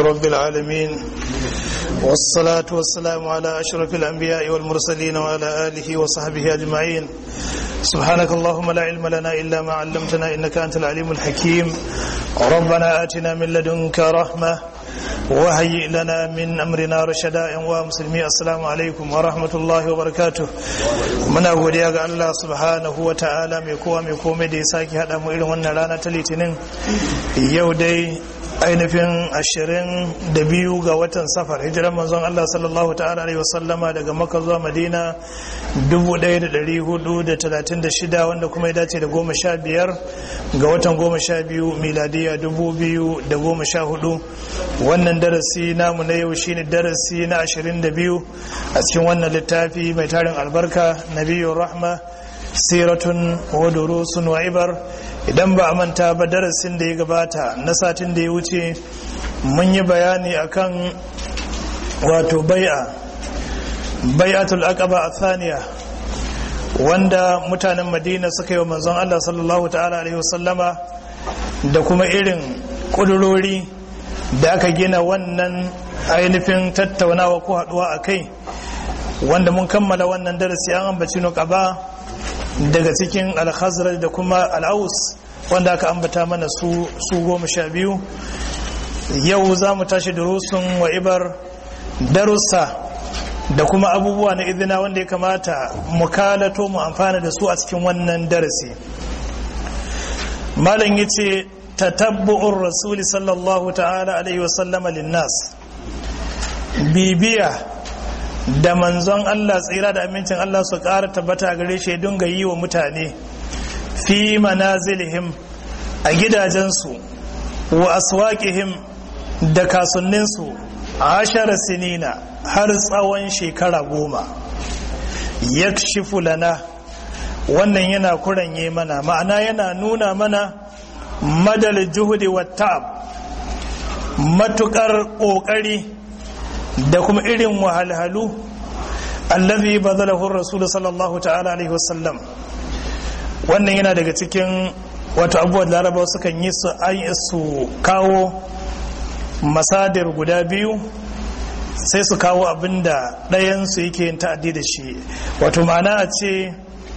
رب العالمين والصلاة والسلام على أشرف الأنبياء والمرسلين وعلى آله وصحبه أجمعين سبحانك اللهم لا علم لنا إلا ما علمتنا إنك أنت العليم الحكيم ربنا آتنا من لدنك رحمة وهيئ لنا من أمرنا رشدا ومسلمي السلام عليكم ورحمة الله وبركاته muna godiya ga Allah subhanahu wa ta'ala mai kowa mai komai da ya sake haɗa mu irin wannan rana ta litinin yau dai ainihin ashirin da biyu ga watan safar hijiran manzon Allah sallallahu ta'ala alaihi wasallama daga maka zuwa madina 1436 wanda kuma ya dace da goma sha biyar ga watan goma sha biyu miladiya 2014 wannan darasi namu na yau shine darasi na 22 a cikin wannan littafi mai tarin albarka nabiyun rahma siratun wa durusun wa ibar idan ba a manta ba darasin da ya gabata na satin da ya wuce mun yi bayani akan wato bai'a bai'atul aqaba athaniya wanda mutanen madina suka yi wa manzon Allah sallallahu ta'ala alaihi wasallama da kuma irin kudurori da aka gina wannan ainihin tattaunawa ko haduwa a kai wanda mun kammala wannan darasi an ambaci nuqaba daga cikin alhazrar da kuma al'aus wanda aka ambata mana su su goma sha biyu yau za mu tashi durusun wa ibar darussa da kuma abubuwa na izina wanda ya kamata mu kalato mu amfana da su a cikin wannan darasi malam ya ce tatabbu'ur rasuli sallallahu ta'ala alaihi wasallama linnas bibiya da manzon Allah tsira da amincin Allah su ƙara tabbata gare shi dinga yi wa mutane fi manazilihim a gidajensu wa aswaqihim da kasunninsu ashara sinina har tsawon shekara goma yakshifu lana wannan yana kuranye mana ma'ana yana nuna mana madal juhudi wa ta'ab matukar ƙoƙari da kuma irin wahalhalu allazi bazalahu rasul sallallahu ta'ala alaihi wasallam wannan yana daga cikin wato abubuwan larabawa sukan yi su su kawo masadir guda biyu sai su kawo abinda ɗayansu yake yin ta'addi da shi wato ma'ana a ce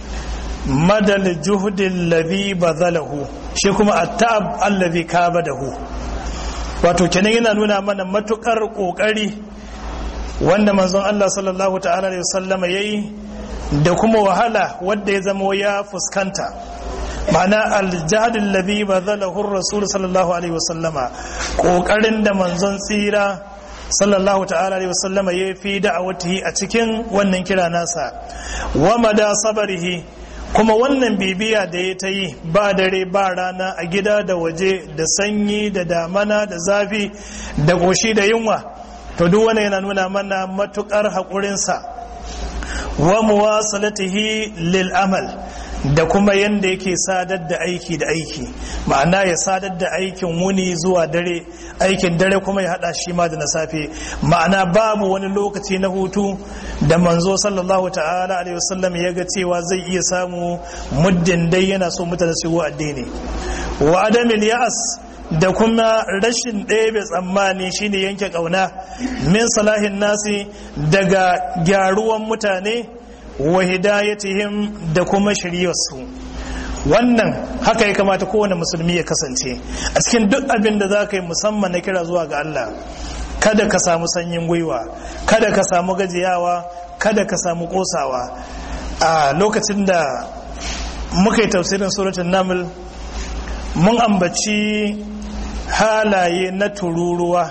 madal juhudin lazi bazalahu shi kuma attab allazi kabadahu wato kenan yana nuna mana matukar kokari wanda manzon Allah sallallahu ta'ala alaihi wasallam yayi da kuma wahala wanda ya zama ya fuskanta ma'ana aljahad alladhi bazalahu ar-rasul sallallahu alaihi wasallama kokarin da manzon tsira sallallahu ta'ala alaihi wasallama yayi fi da'awatihi a cikin wannan kira nasa wa mada sabarihi kuma wannan bibiya da ya ta yi ba dare ba rana a gida da waje da sanyi da damana da zafi da goshi da yunwa to duk wani yana nuna mana matukar haƙurinsa wa muwasalatihi lil amal da kuma yanda yake sadar da aiki da aiki ma'ana ya sadar da aikin wuni zuwa dare aikin dare kuma ya hada shi ma da na safe ma'ana babu wani lokaci na hutu da manzo sallallahu ta'ala alaihi wasallam ya ga cewa zai iya samu muddin dai yana so mutane su addini wa adamil ya'as da kuma rashin ɗebe tsammani shine yanke ƙauna min salahin nasi daga gyaruwan mutane wa hidayatihim da kuma shiryarsu wannan haka ya kamata kowane musulmi ya kasance a cikin duk abin da za ka yi musamman na kira zuwa ga Allah kada ka samu sanyin gwiwa kada ka samu gajiyawa kada ka samu kosawa a lokacin da muka yi tafsirin suratun naml mun ambaci halaye na tururuwa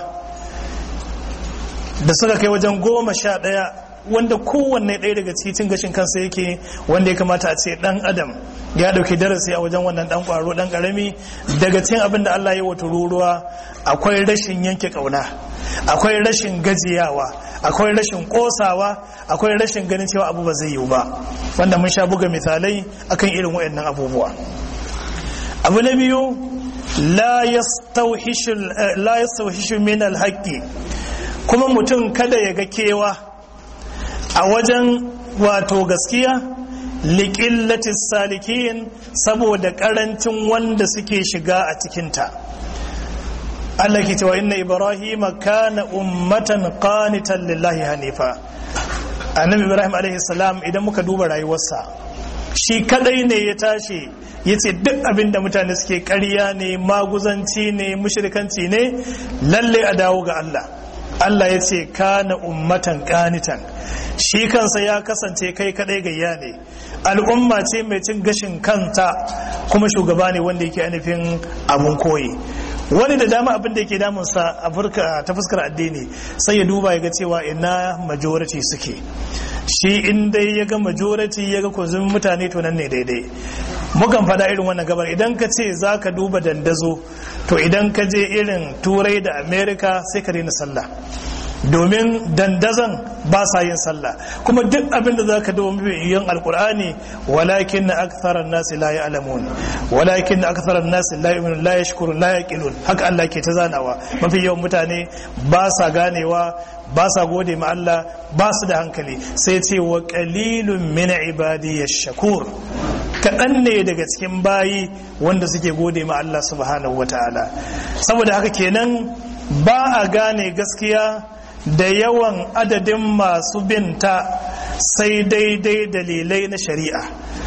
da suka kai wajen goma sha ɗaya wanda kowanne ɗaya daga cikin gashin kansa yake wanda ya kamata a ce ɗan adam ya ɗauki darasi a wajen wannan ɗan ƙwaro ɗan ƙarami daga cikin abin da Allah ya wa tururuwa akwai rashin yanke ƙauna akwai rashin gajiyawa akwai rashin ƙosawa akwai rashin ganin cewa abu ba zai yiwu ba wanda mun sha buga misalai akan irin waɗannan abubuwa abu na biyu la yastawhishu min alhaqi kuma mutum kada ya ga kewa a wajen wato gaskiya liƙillatis salikin saboda ƙarancin wanda suke shiga a cikinta Allah ke cewa inna Ibrahim kana ummatan qanitan lillahi hanifa annabi Ibrahim alaihi salam idan muka duba rayuwarsa shi kadai ne ya tashi ya ce duk abin da mutane suke ƙarya ne maguzanci ne mushrikanci ne lalle a dawo ga Allah Allah ya ce kana ummatan qanitan shi kansa ya kasance kai kadai gayya ne al'umma ce mai cin gashin kanta kuma shugaba ne wanda yake ainihin abun koyi wani da dama abin da yake damunsa a ta fuskar addini sai ya duba ya ga cewa ina majority suke shi in dai ya ga majority ya ga kunzumin mutane to nan ne daidai mukan fada irin wannan gabar idan ka ce za ka duba dandazo to idan ka je irin turai da america sai ka daina sallah domin dandazon ba sa yin sallah kuma duk abin da za ka dawo yin alkur'ani walakin na aktharan nasi la ya'lamun walakin na aktharan nasi la yu'minun la yashkurun la yaqilun haka Allah ke ta zanawa mafi yawan mutane ba sa ganewa ba sa gode ma Allah ba su da hankali sai ce wa qalilun min ibadi shakur kaɗan ne daga cikin bayi wanda suke gode ma Allah subhanahu wataala saboda haka kenan ba a gane gaskiya da yawan adadin masu binta sai daidai dalilai na shari'a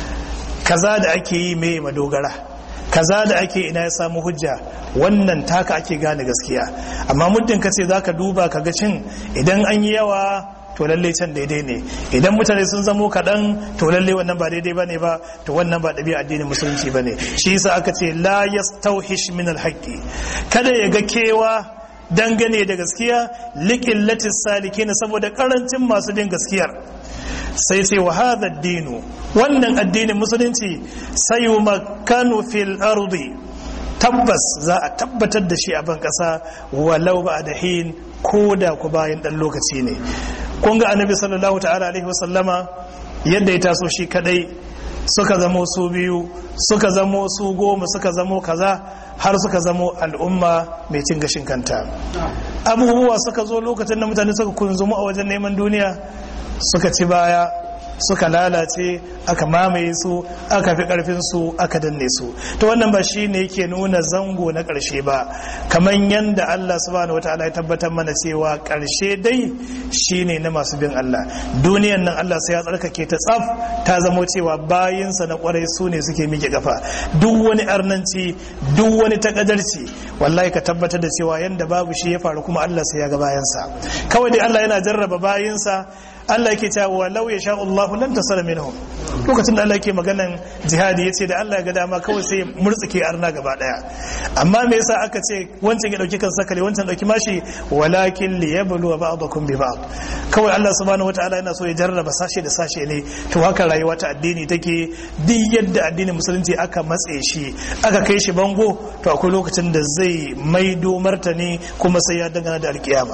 kaza da ake yi mai madogara kaza da ake ina ya samu hujja wannan taka ake gane gaskiya amma muddin ka ce za ka duba ka ga cin idan an yi yawa to lalle can daidai ne idan mutane sun zamo kaɗan to lalle wannan ba daidai ba ne ba to wannan ba ɗabi'a addinin musulunci ba ne shi yasa aka ce la yastauhish min alhaqi kada ya ga kewa dangane da gaskiya likin latis saliki na saboda karancin masu bin gaskiyar sai sai wa hadha dinu wannan addinin musulunci sai makanu fil ardi tabbas za a tabbatar da shi a ban kasa walau ba da hin ko da ku bayan dan lokaci ne kun ga annabi sallallahu ta'ala alaihi wasallama yadda ya taso shi kadai suka zamo su biyu suka zamo su goma suka zamo kaza har suka zamo al'umma mai cin gashin kanta abubuwa suka zo lokacin da mutane suka kunzumu a wajen neman duniya suka ci baya suka lalace aka mamaye su aka fi karfin su aka danne su to wannan ba shi ne yake nuna zango na karshe ba kamar yadda Allah subhanahu wataala ya tabbatar mana cewa karshe dai shine na masu bin Allah duniyan nan Allah sai ya tsarkake ta tsaf ta zamo cewa bayinsa na kwarai su ne suke miƙe kafa duk wani arnanci duk wani takadarci wallahi ka tabbatar da cewa yanda babu shi ya faru kuma Allah sai ya ga bayansa kawai dai Allah yana jarraba bayinsa Allah yake cewa walau ya sha Allahu lam tasara minhum lokacin da Allah yake maganan jihadi yace da Allah ya ga dama kawai sai murtsike arna gaba daya amma me yasa aka ce wancan ya dauki kan sakale wancan dauki mashi walakin liyablu ba'dakum bi ba'd kawai Allah subhanahu wataala yana so ya jarraba sashe da sashe ne to haka rayuwa ta addini take duk yadda addinin musulunci aka matse shi aka kai shi bango to akwai lokacin da zai maido martani kuma sai ya dangana da alkiyama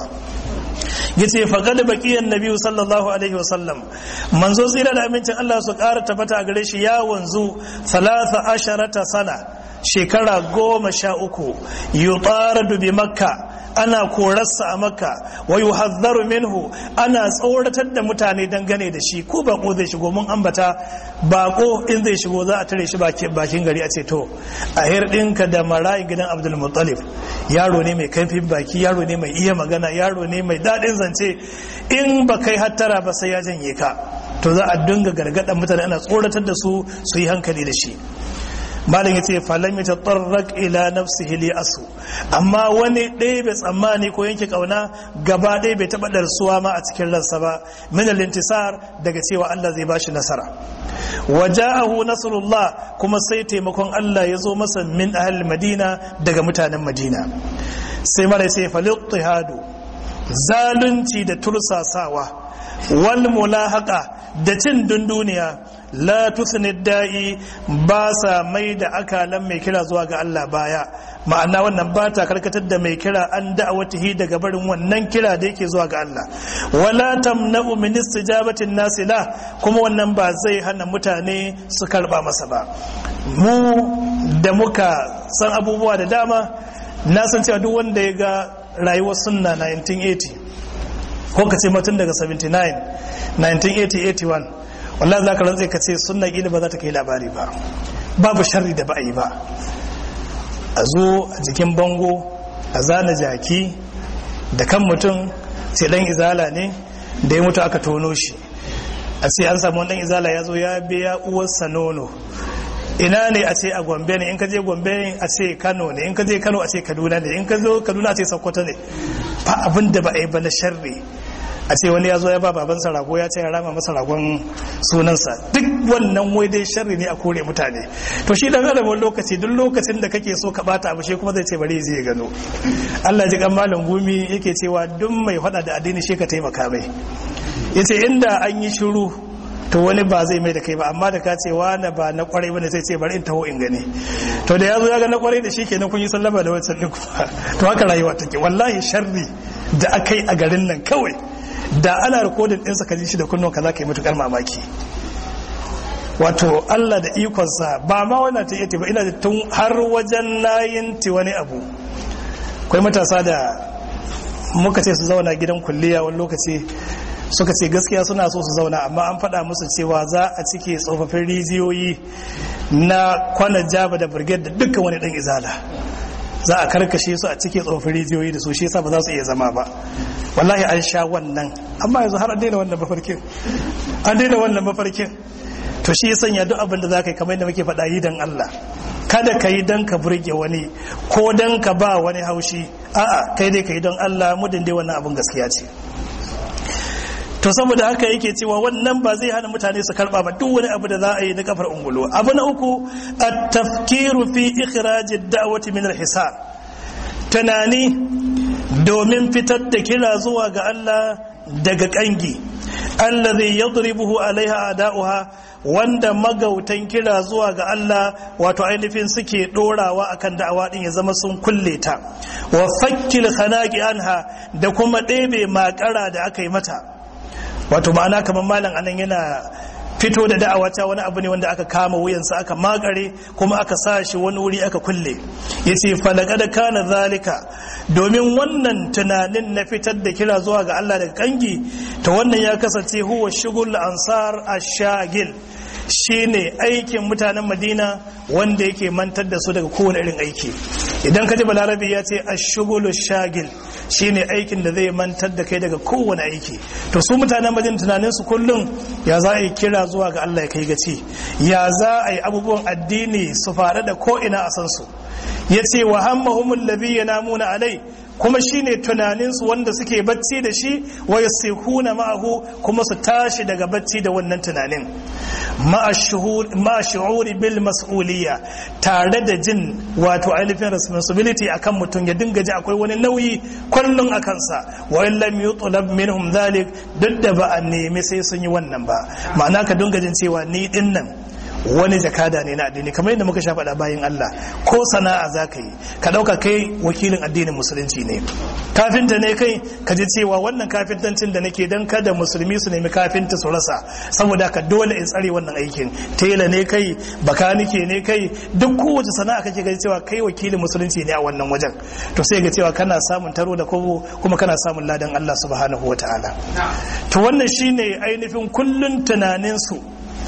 yace faqad baqiya annabi sallallahu alaihi wasallam manzo tsira da amincin Allah su ƙara tabbata a gare shi ya wanzu salasa asharata sana shekara goma sha uku yutaradu bi makka ana korarsa a makka wa yuhadharu minhu ana tsoratar da mutane dangane da shi ko bako zai shigo mun ambata bako in zai shigo za a tare shi bakin gari a ce to a hirɗinka da marayi gidan abdul muttalib yaro ne mai kaifin baki yaro ne mai iya magana yaro ne mai daɗin zance in ba kai hattara ba sai ya janye ka to za a dinga gargaɗa mutane ana tsoratar da su su yi hankali da shi malam ya ce falam ya taɓarrak ila nafsihi li asu amma wani ɗaya bai tsammani ko yanke ƙauna gaba ɗaya bai taɓa ɗarsuwa ma a cikin ransa ba min intisar daga cewa Allah zai bashi nasara waja'ahu nasrullah kuma sai taimakon Allah ya zo masa min ahli madina daga mutanen madina sai mara sai falittihadu zalunci da tursasawa wal mulahaka da cin dunduniya la tusni da'i ba sa mai da akalan mai kira zuwa ga Allah baya ma'ana wannan ba ta karkatar da mai kira an da'awatihi daga barin wannan kira da yake zuwa ga Allah wala tamna'u min istijabatin nasi la kuma wannan ba zai hana mutane su karba masa ba mu da muka san abubuwa da dama na san cewa duk wanda ya ga rayuwar sunna 1980 ko ka ce matun daga 79 1980-81 wallah za ka rantse ka ce sunna ƙila ba za ta kai labari ba babu sharri da ba a yi ba a zo a jikin bango a zana jaki da kan mutum sai dan izala ne da ya mutu aka tono shi a ce an samu dan izala ya zo ya biya uwarsa nono ina ne a ce a gombe ne in ka je gombe ne a ce kano ne in ka je kano a ce kaduna ne in ka zo kaduna a ce sokoto ne ba abin da ba a yi ba na sharri a ce wani ya zo ya ba babansa rago ya ce ya rama masa ragon sunansa duk wannan wai dai sharri ne a kore mutane to shi dan adam wani lokaci duk lokacin da kake so ka bata abu shi kuma zai ce bari zai gano Allah ji kan malam gumi yake cewa duk mai fada da addini shi ka taimaka mai yace inda an yi shiru to wani ba zai mai da kai ba amma da ka ce wani ba na kwarai bane sai ce bari in taho in gani to da ya zo ya ga na kwarai da shi kenan kun yi sallama da wancan din kuma to haka rayuwa take wallahi sharri da aka yi a garin nan kawai da ana rikodin ɗinsa ka ji shi da kunnon ka za ka yi matukar mamaki wato Allah da ikonsa ba ma wannan ta iya ba ina da tun har wajen nayin ti wani abu akwai matasa da muka ce su zauna gidan kulliya wani lokaci suka ce gaskiya suna so su zauna amma an faɗa musu cewa za a cike tsofaffin rijiyoyi na kwanan jaba da birgit da dukkan wani ɗan izala za a karkashe su a cike tsofaffin rijiyoyi da su shi yasa ba za su iya zama ba wallahi an sha wannan amma yanzu har an daina wannan mafarkin an daina wannan mafarkin to shi ya sanya duk abin da za ka yi kamar yadda muke faɗa yi don Allah kada ka yi don ka burge wani ko don ka ba wani haushi a'a kai dai ka yi don Allah mudin dai wannan abin gaskiya ce to saboda haka yake cewa wannan ba zai hana mutane su karba ba duk wani abu da za a yi na kafar ungulu abu na uku at-tafkiru fi ikhraj ad-da'wati min al-hisar tunani domin fitar da kira zuwa ga Allah daga kangi allazi yadribuhu alaiha ada'uha wanda magautan kira zuwa ga Allah wato ainihin suke dorawa akan da'awa din ya zama sun kulle ta wa fakkil khanaqi anha da kuma ɗebe makara da aka yi mata wato ma'ana kamar malam anan yana fito da da'awa ta wani abu ne wanda aka kama wuyansa aka makare kuma aka sa shi wani wuri aka kulle yace falaqad kana zalika domin wannan tunanin na fitar da kira zuwa ga Allah daga kangi to wannan ya kasance huwa shugul ansar ash-shagil shine aikin mutanen Madina wanda yake mantar da su daga kowane irin aiki idan ka ji balarabi ya ce ash-shugulu shagil shine aikin da zai mantar da kai daga kowane aiki to su mutanen Madina tunanin su kullum ya za a yi kira zuwa ga Allah ya kai gaci ya za a yi abubuwan addini su fara da ko ina a san su yace wa hammahumul ladhi yanamuna alai kuma shine tunaninsu wanda suke bacci da shi wa yasikuna ma'ahu kuma su tashi daga bacci da wannan tunanin ma'a shu'uri bil mas'uliyya tare da jin wato ainihin responsibility akan mutum ya dinga ji akwai wani nauyi kullum a kansa wa in lam yutlab minhum dhalik duk da ba a nemi sai sun yi wannan ba ma'ana ka dinga jin cewa ni din nan wani jakada ne na addini kamar yadda muka sha faɗa bayan Allah ko sana'a za ka yi ka ɗauka kai wakilin addinin musulunci ne kafinta ne kai ka ji cewa wannan kafintancin da nake don kada musulmi su nemi kafinta su rasa saboda ka dole in tsare wannan aikin tela ne kai bakanike ne kai duk kowace sana'a kake gaji cewa kai wakilin musulunci ne a wannan wajen to sai ga cewa kana samun taro da kobo kuma kana samun ladan Allah subhanahu wataala to wannan shine ainihin kullun tunanin su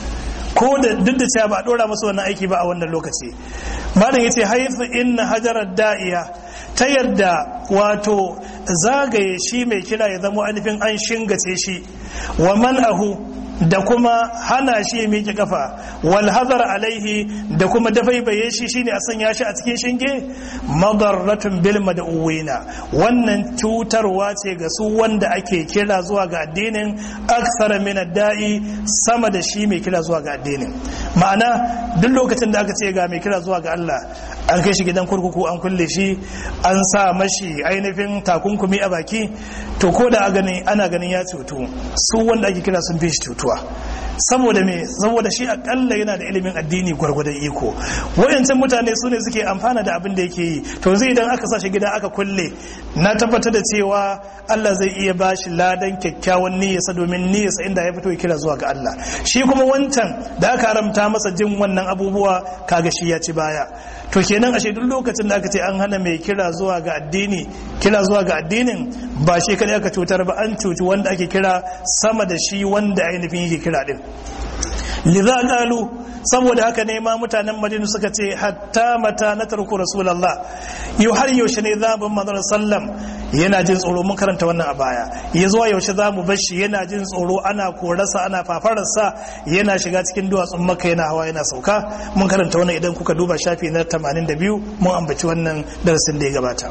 ko da duk da cewa ba a dora masu wannan aiki ba a wannan lokaci malam yace haifu inna hajarar da'iya ta yadda wato zagaye shi mai kira ya zama ainihin an shingace shi wa man'ahu da kuma hana shi ya miƙe kafa wal hazar alaihi da kuma dafaibaye shi shine a sanya shi a cikin shinge madarratun bil mad'uwina wannan cutarwa ce ga su wanda ake kira zuwa ga addinin aksara min da'i sama da shi mai kira zuwa ga addinin ma'ana duk lokacin da aka ce ga mai kira zuwa ga Allah an kai shi gidan kurkuku an kulle shi an sa mashi ainihin takunkumi a baki to ko da ana ganin ya cutu su wanda ake kira sun fi shi cutuwa saboda me saboda shi akalla yana da ilimin addini gwargwadon iko wayancan mutane su ne suke amfana da abin da yake yi to zai idan aka sa shi gida aka kulle na tabbatar da cewa Allah zai iya bashi ladan kyakkyawan niyyarsa domin niyyarsa inda ya fito ya kira zuwa ga Allah shi kuma wancan da aka haramta masa jin wannan abubuwa kaga shi ya ci baya to kenan ashe duk lokacin da aka ce an hana mai kira zuwa ga addini kira zuwa ga addinin ba shi kadai aka cutar ba an cuci wanda ake kira sama da shi wanda ainihin yake kira din lidha qalu saboda haka ne ma mutanen madina suka ce hatta mata na tarku rasulallah yau har yaushe ne za mu manzon sallam yana jin tsoro mun karanta wannan a baya ya zuwa yaushe za mu bashi yana jin tsoro ana korarsa ana fafararsa yana shiga cikin duwatsun maka yana hawa yana sauka mun karanta wannan idan kuka duba shafi na 82 mun ambaci wannan darasin da ya gabata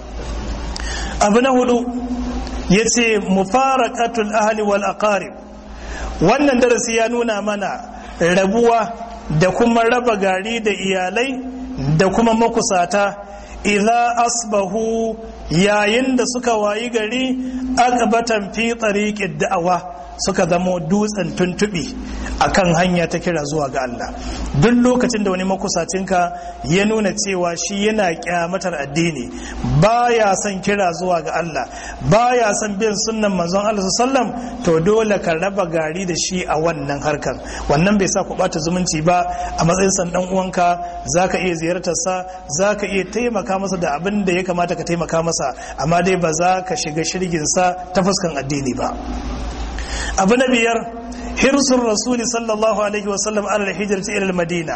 abu na hudu ya ce mufaraqatul ahli wal aqarib wannan darasi ya nuna mana rabuwa da kuma raba gari da iyalai da kuma makusata idza asbahu yayin da suka wayi gari aqbatan fi tariqid da'awa suka zamo dutsen tuntuɓe a kan hanya ta kira zuwa ga Allah duk lokacin da wani makusacinka ya nuna cewa shi yana kyamatar addini baya son kira zuwa ga Allah baya son bin sunnan manzon Allah sallam to dole ka raba gari da shi a wannan harkar wannan bai sa ku bata zumunci ba a matsayin san dan uwanka zaka iya ziyartar sa zaka iya taimaka masa da abin da ya kamata ka taimaka masa amma dai ba za ka shiga shirgin sa ta fuskan addini ba abu na biyar hirsun rasuli sallallahu alaihi wasallam ala hijirci ilal madina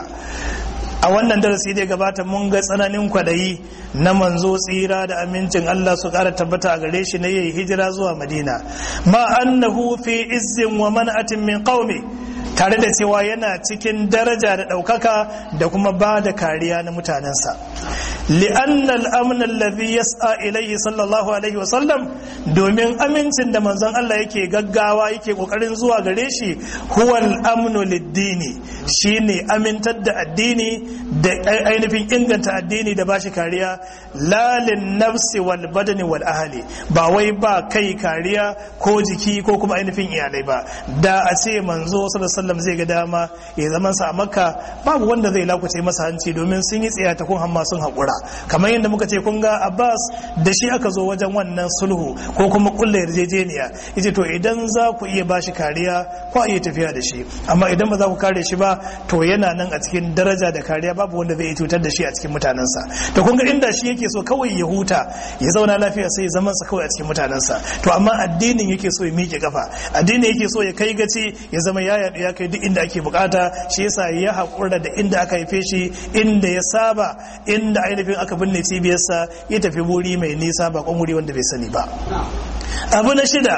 a wannan darasi da gabata mun ga tsananin kwadayi na manzo tsira da amincin Allah su kara tabbata a gare shi na yayi hijira zuwa madina ma annahu fi izzin wa man'atin min qaumi tare da cewa yana cikin daraja da ɗaukaka da kuma ba da kariya na mutanensa li'anna al'amna alladhi yas'a ilayhi sallallahu alaihi wa sallam domin amincin da manzon Allah yake gaggawa yake kokarin zuwa gare shi huwa al-amnu lid-dini shine amintar da addini da ainihin inganta addini da bashi kariya la nafsi wal badani wal ahli ba wai ba kai kariya ko jiki ko kuma ainihin iyalai ba da a ce manzo sallallahu sallam zai ga dama ya zaman sa a makka babu wanda zai lakuce masa hanci domin sun yi tsaya ta kun hamma sun haƙura kamar yadda muka ce kun ga abbas da shi aka zo wajen wannan sulhu ko kuma kulla yarjejeniya yace to idan za ku iya bashi kariya ko a iya tafiya da shi amma idan ba za ku kare shi ba to yana nan a cikin daraja da kariya babu wanda zai cutar da shi a cikin mutanensa to kun ga inda shi yake so kawai ya huta ya zauna lafiya sai ya zaman sa kawai a cikin mutanensa to amma addinin yake so ya miƙe kafa addinin yake so ya kai gaci ya zama ya yaɗu ya kai duk inda ake bukata shi yasa ya haƙura da inda aka haife shi inda ya saba inda ainihin aka binne cibiyarsa ya tafi wuri mai nisa ba wuri wanda bai sani ba abu na shida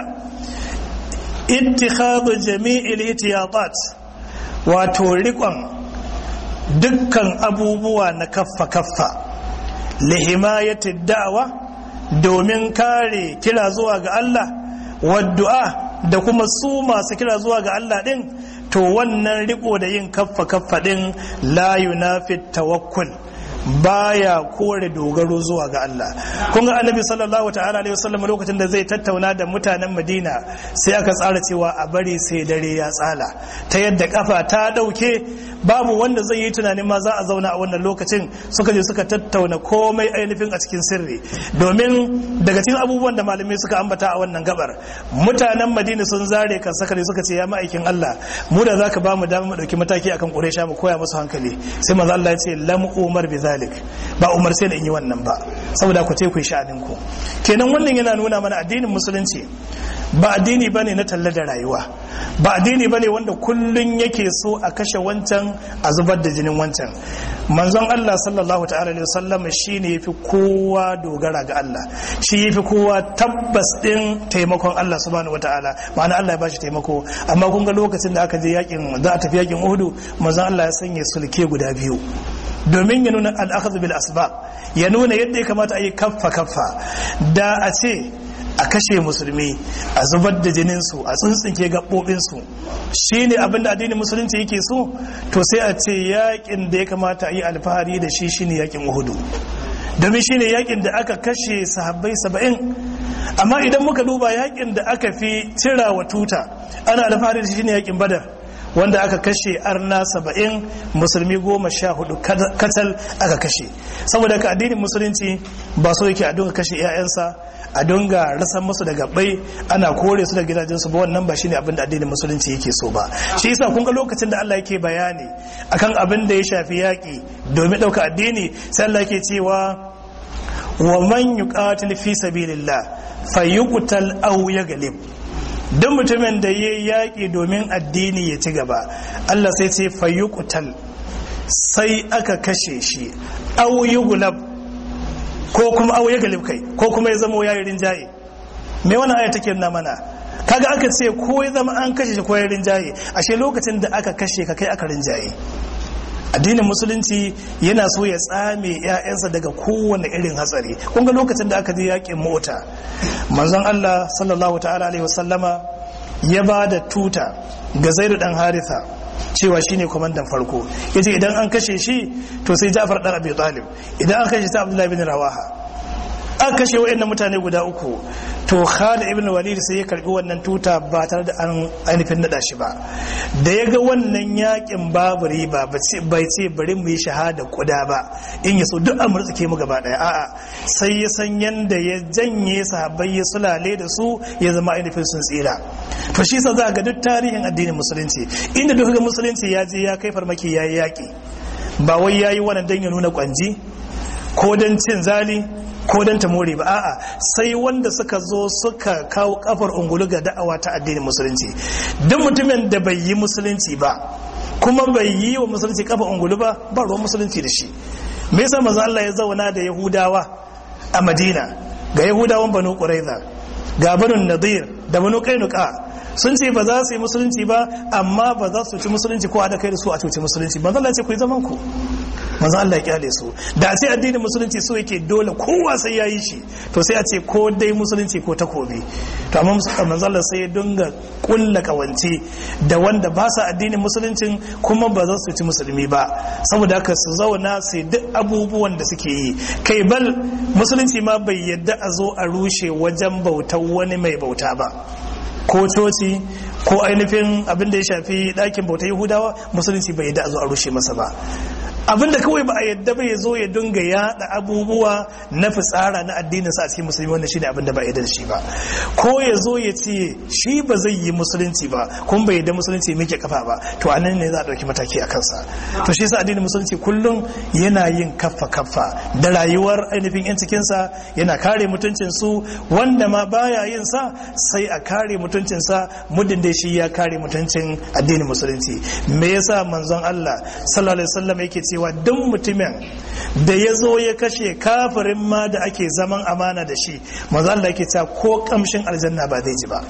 ittikhadu jami'il itiyatat wato rikon dukkan abubuwa na kaffa kaffa lihimayati da'awa domin kare kira zuwa ga Allah waddu'a da kuma su masu kira zuwa ga Allah din to wannan riko da yin kaffa kaffa din la yunafi tawakkul baya kore dogaro zuwa ga Allah kun ga annabi sallallahu ta'ala alaihi wasallam lokacin da zai tattauna da mutanen Madina sai aka tsara cewa a bari sai dare ya tsala ta yadda kafa ta dauke babu wanda zai yi tunanin ma za a zauna a wannan lokacin suka je suka tattauna komai ainihin a cikin sirri domin daga cikin abubuwan da malamai suka ambata a wannan gabar mutanen Madina sun zare kan sakare suka ce ya ma'aikin Allah mu da zaka ba mu dama mu dauki mataki akan Quraysha mu koya musu hankali sai manzo Allah ya ce lam umar bi zalik ba umar sai da in yi wannan ba saboda ku ce ku yi sha'anin ku kenan wannan yana nuna mana addinin musulunci ba addini bane na talla da rayuwa ba addini bane wanda kullun yake so a kashe wancan a zubar da jinin wancan manzon Allah sallallahu ta'ala alaihi wasallam shine yafi kowa dogara ga Allah shi yafi kowa tabbas din taimakon Allah subhanahu wataala ma'ana Allah ya bashi taimako amma kun ga lokacin da aka je yakin za a tafi yakin Uhud manzon Allah ya sanya sulke guda biyu domin ya nuna al'akhadhu bil asbab ya nuna yadda ya kamata a yi kaffa kaffa da a ce a kashe musulmi a zubar da jininsu a tsuntsunke gaɓoɓinsu shi ne abinda addinin musulunci yake so to sai a ce yakin da ya kamata a yi alfahari da shi shine yakin uhudu domin shi ne yakin da aka kashe sahabbai saba'in amma idan muka duba yakin da aka fi cira wa tuta ana alfahari da shi shine yakin badar wanda aka kashe arna saba'in musulmi goma sha hudu katal aka kashe saboda ka addinin musulunci ba so yake a dunga kashe 'ya'yansa a dunga rasan musu da gabbai ana kore su da gidajensu ba wannan ba shine abin da addinin musulunci yake so ba shi yasa kun ga lokacin da Allah yake bayani akan abin da ya shafi yaƙi domin ɗauka addini sai Allah yake cewa wa man yuqatil fi sabilillah fayuqtal aw yaglib duk mutumin da ya yaƙi domin addini ya ci gaba Allah sai ce fayyukutal sai aka kashe shi au gulab ko kuma au galib kai ko kuma ya zama yayi rinjaye me wannan aya take nuna mana kaga aka ce ko ya zama an kashe shi ko ya rinjaye ashe lokacin da aka kashe ka kai aka rinjaye addinin musulunci yana so ya tsame 'ya'yansa daga kowane irin hatsari kun ga lokacin da aka je yakin mota manzon Allah sallallahu ta'ala alaihi wasallama ya ba da tuta ga zaidu dan haritha cewa shine kwamandan farko yace idan an kashe shi to sai Ja'far dan Abi Talib idan an kashe sai Abdullahi bin Rawaha an kashe wayannan mutane guda uku to Khalid ibn Walid sai ya karbi wannan tuta ba tare da an ainihin nada shi ba da ya ga wannan yakin babu riba bai ce bari mu yi shahada kuda ba in ya so duk an murtsuke mu gaba daya a'a sai ya san yanda ya janye sahabbai ya sulale da su ya zama ainihin sun tsira to shi sa za ga duk tarihin addinin musulunci inda duk ga musulunci ya je ya kai farmaki ya yi yaki ba wai ya yi wannan dan ya nuna kwanji ko don cin zali ko don ta more ba a'a sai wanda suka zo suka kawo kafar ungulu ga da'awa ta addinin musulunci duk mutumin da bai yi musulunci ba kuma bai yi wa musulunci kafa ungulu ba ba ruwan musulunci da shi me yasa manzo Allah ya zauna da yahudawa a madina ga yahudawan banu quraiza ga banu nadir da banu kainuka sun ce ba za su yi musulunci ba amma ba za su ci musulunci ko a da kai da su a cuci musulunci manzo Allah ya ce ku yi zaman ku manzo Allah ya kyale su da a ce addinin musulunci so yake dole kowa sai ya yi shi to sai a ce ko dai musulunci ko takobi to amma manzo Allah sai ya dinga kulla kawance da wanda ba sa addinin musuluncin kuma ba za su ci musulmi ba saboda haka su zauna su duk abubuwan da suke yi kai bal musulunci ma bai yadda a zo a rushe wajen bautar wani mai bauta ba ko coci ko ainihin abin da ya shafi ɗakin bauta yahudawa musulunci bai yadda a zo a rushe masa ba abinda kawai ba a yadda ba ya zo ya dunga yada abubuwa na fitsara na addininsa a cikin musulmi wannan shine abinda ba a yadda da shi ba ko ya zo ya ce shi ba zai yi musulunci ba kuma bai yadda musulunci muke kafa ba to a nan ne za a ɗauki mataki a kansa to shi yasa addinin musulunci kullum yana yin kaffa kaffa da rayuwar ainihin yan cikinsa yana kare mutuncin su wanda ma baya yin sa sai a kare mutuncin sa muddin da shi ya kare mutuncin addinin musulunci me yasa manzon Allah sallallahu alaihi wasallam yake cewa duk mutumin da ya zo ya kashe kafirin ma da ake zaman amana da shi maza Allah yake cewa ko kamshin aljanna ba zai ji ba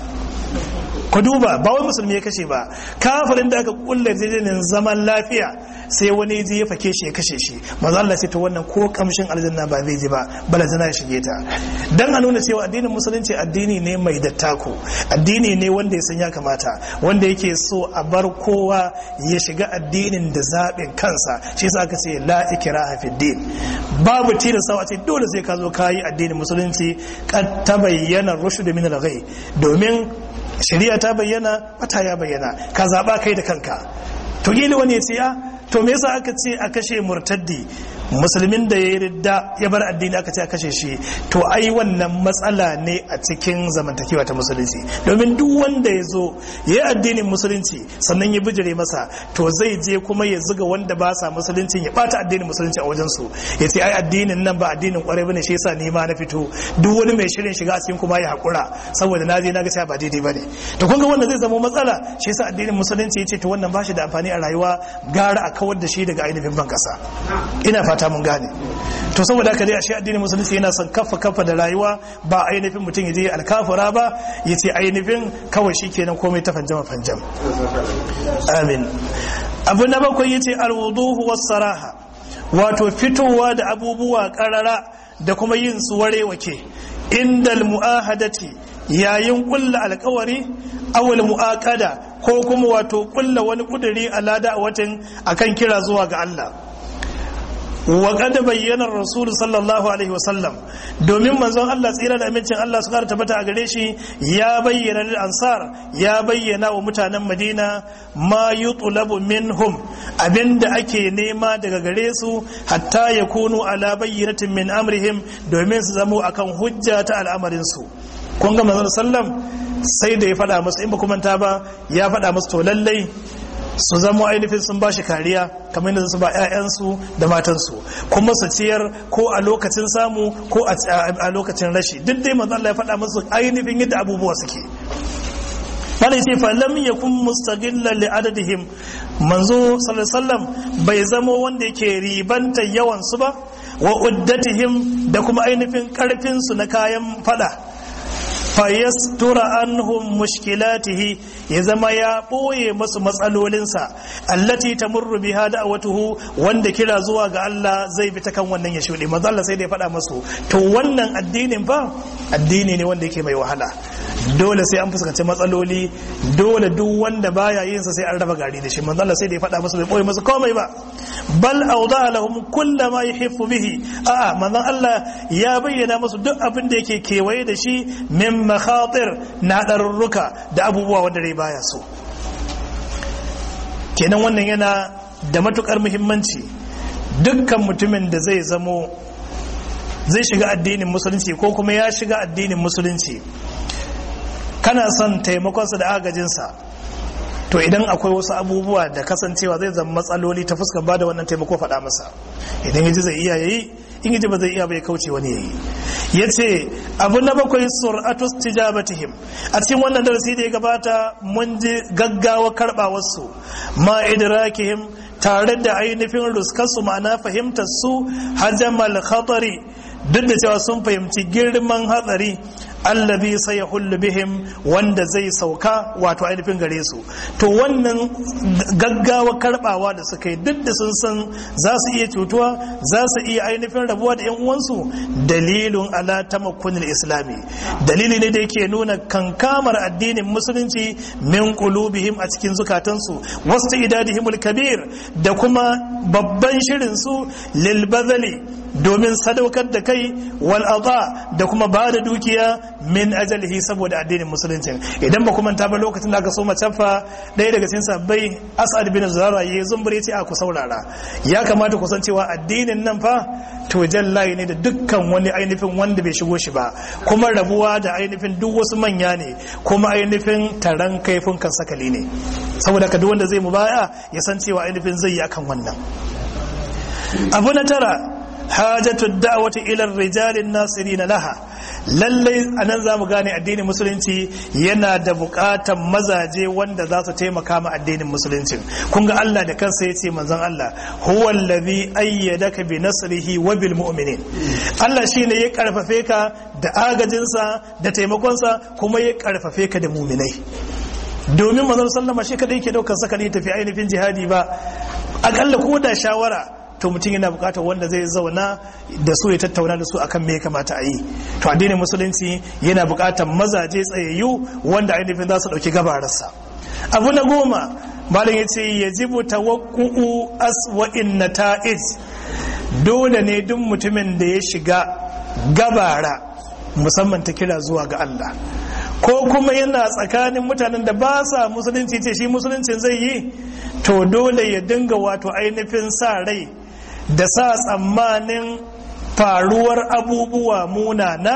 ku duba ba wai musulmi ya kashe ba kafirin da aka kulle jirgin zaman lafiya sai wani ji ya fake shi ya kashe shi maza Allah ce to wannan ko kamshin aljanna ba zai ji ba bala zana ya shige ta dan a nuna cewa addinin musulunci addini ne mai dattako addini ne wanda ya san ya kamata wanda yake so a bar kowa ya shiga addinin da zaɓin kansa shi yasa aka ce la ikraha fid din babu tilasta a ce dole sai ka zo kayi addinin musulunci kad tabayyana rushd min al-ghay domin shari'a ta bayyana wata ya bayyana ka zaba kai da kanka to gili wani ya ce a to me yasa aka ce a kashe murtaddi musulmin da ya yi ridda ya bar addini aka ce a kashe shi to ai wannan matsala ne a cikin zamantakewa ta musulunci domin duk wanda ya zo ya yi addinin musulunci sannan ya bijire masa to zai je kuma ya zuga wanda ba sa musulunci ya bata addinin musulunci a wajen su ya ce ai addinin nan ba addinin kwarai bane shi yasa ni ma na fito duk wani mai shirin shiga a cikin kuma ya hakura saboda na je na ga cewa ba daidai bane to kun ga wannan zai zama matsala shi yasa addinin musulunci ya ce to wannan ba shi da amfani a rayuwa gara a kawar da shi daga ainihin ban kasa ina fata mun gane to saboda haka dai ashe addinin musulunci yana son kafa kafa da rayuwa ba ainihin mutum ya je alkafura ba ya ce ainihin kawai shi kenan komai ta fanjama fanjam amin abu na bakwai ya ce alwuduhu was saraha wato fitowa da abubuwa karara da kuma yin su warewake indal mu'ahadati yayin kulla alkawari awal mu'aqada ko kuma wato kulla wani kuduri a lada a watan akan kira zuwa ga Allah wa kada bayyana rasul sallallahu alaihi wasallam domin manzon Allah tsira da amincin Allah su kara tabbata a gare shi ya bayyana lil ansar ya bayyana wa mutanen Madina ma yutlabu minhum abinda ake nema daga gare su hatta yakunu ala bayyinatin min amrihim domin su zamo akan hujja ta al'amarin su kun ga manzon sallam sai da ya faɗa musu in ba kuma ta ba ya faɗa musu to lallai su zama ainihin sun ba shi kariya kamar yadda su ba 'ya'yansu da matansu kuma su ciyar ko a lokacin samu ko a lokacin rashi duk dai manzo Allah ya faɗa musu ainihin yadda abubuwa suke bala yace fa lam yakun mustaghilla li adadihim manzo sallallahu bai zamo wanda yake ribanta yawan su ba wa uddatihim da kuma ainihin karfin su na kayan fada fayastura anhum mushkilatihi ya zama ya ɓoye masu matsalolinsa allati tamurru biha da'watuhu wanda kira zuwa ga Allah zai bi ta kan wannan ya shuɗe manzo Allah sai da ya faɗa masu to wannan addinin fa addini ne wanda yake mai wahala dole sai an fuskanci matsaloli dole duk wanda baya yin sa sai an raba gari da shi manzo Allah sai da ya faɗa masu bai ɓoye masu komai ba bal awda lahum kulla ma yuhibbu bihi a'a manzo Allah ya bayyana musu duk abin da yake kewaye da shi min makhatir na ɗarurruka da abubuwa wanda rai baya so kenan wannan yana da matukar muhimmanci dukkan mutumin da zai zamo zai shiga addinin musulunci ko kuma ya shiga addinin musulunci kana son taimakonsa da agajinsa to idan akwai wasu abubuwa da kasancewa zai zama matsaloli ta fuskar ba da wannan taimako faɗa masa idan yaji zai iya yayi in yaji ba zai iya bai kauce wani yayi ya ce abu na bakwai sur'atu tijabatihim a cikin wannan darasi da ya gabata mun ji gaggawa karɓa wasu ma idrakihim tare da ainihin ruskarsu ma'ana fahimtar su hajamal khatari duk da cewa sun fahimci girman hatsari allabi sai ya hullu bihim wanda zai sauka wato ainihin gare su to wannan gaggawa karbawa da suka yi duk da sun san za su iya cutuwa za su iya ainihin rabuwa da yan uwansu dalilun ala tamakkunil islami dalili ne da yake nuna kankamar addinin musulunci min qulubihim a cikin zukatansu wasu idadihimul kabir da kuma babban shirin su lil domin sadaukar da kai wal da kuma ba da dukiya min ajalihi saboda addinin musulunci idan ba kuma ta ba lokacin da aka so macaffa ɗaya daga cikin sabbai as'ad bin zara ya zumbure ce a ku saurara ya kamata ku san cewa addinin nan fa to jallayi ne da dukkan wani ainihin wanda bai shigo shi ba kuma rabuwa da ainihin duk wasu manya ne kuma ainihin taron kaifin kan sakali ne saboda ka duk wanda zai mu baya ya san cewa ainihin zai yi akan wannan abu na tara hajatu da'wati ila rijalin nasirin laha lallai anan zamu gane addinin musulunci yana da bukatan mazaje wanda za su taimaka ma addinin musulunci kun ga Allah da kansa yace manzon Allah huwa allazi ayyadaka bi nasrihi wa bil mu'minin Allah shine ya karfafe ka da agajinsa da taimakonsa kuma ya karfafe ka da mu'minai domin manzon sallama shi kadai yake daukar sakali tafi ainihin jihadi ba akalla ko da shawara to mutum yana bukatar wanda zai zauna da su ya tattauna da su akan me ya kamata a yi to addinin musulunci yana bukatar mazaje tsayayyu wanda ainihin za su dauki gabararsa abu na goma malam ya ce ya jibu tawakku'u aswa'in nata'ij dole ne duk mutumin da ya shiga gabara musamman ta kira zuwa ga Allah ko kuma yana tsakanin mutanen da ba sa musulunci ce shi musuluncin zai yi to dole ya dinga wato ainihin sa rai da sa tsammanin faruwar abubuwa munana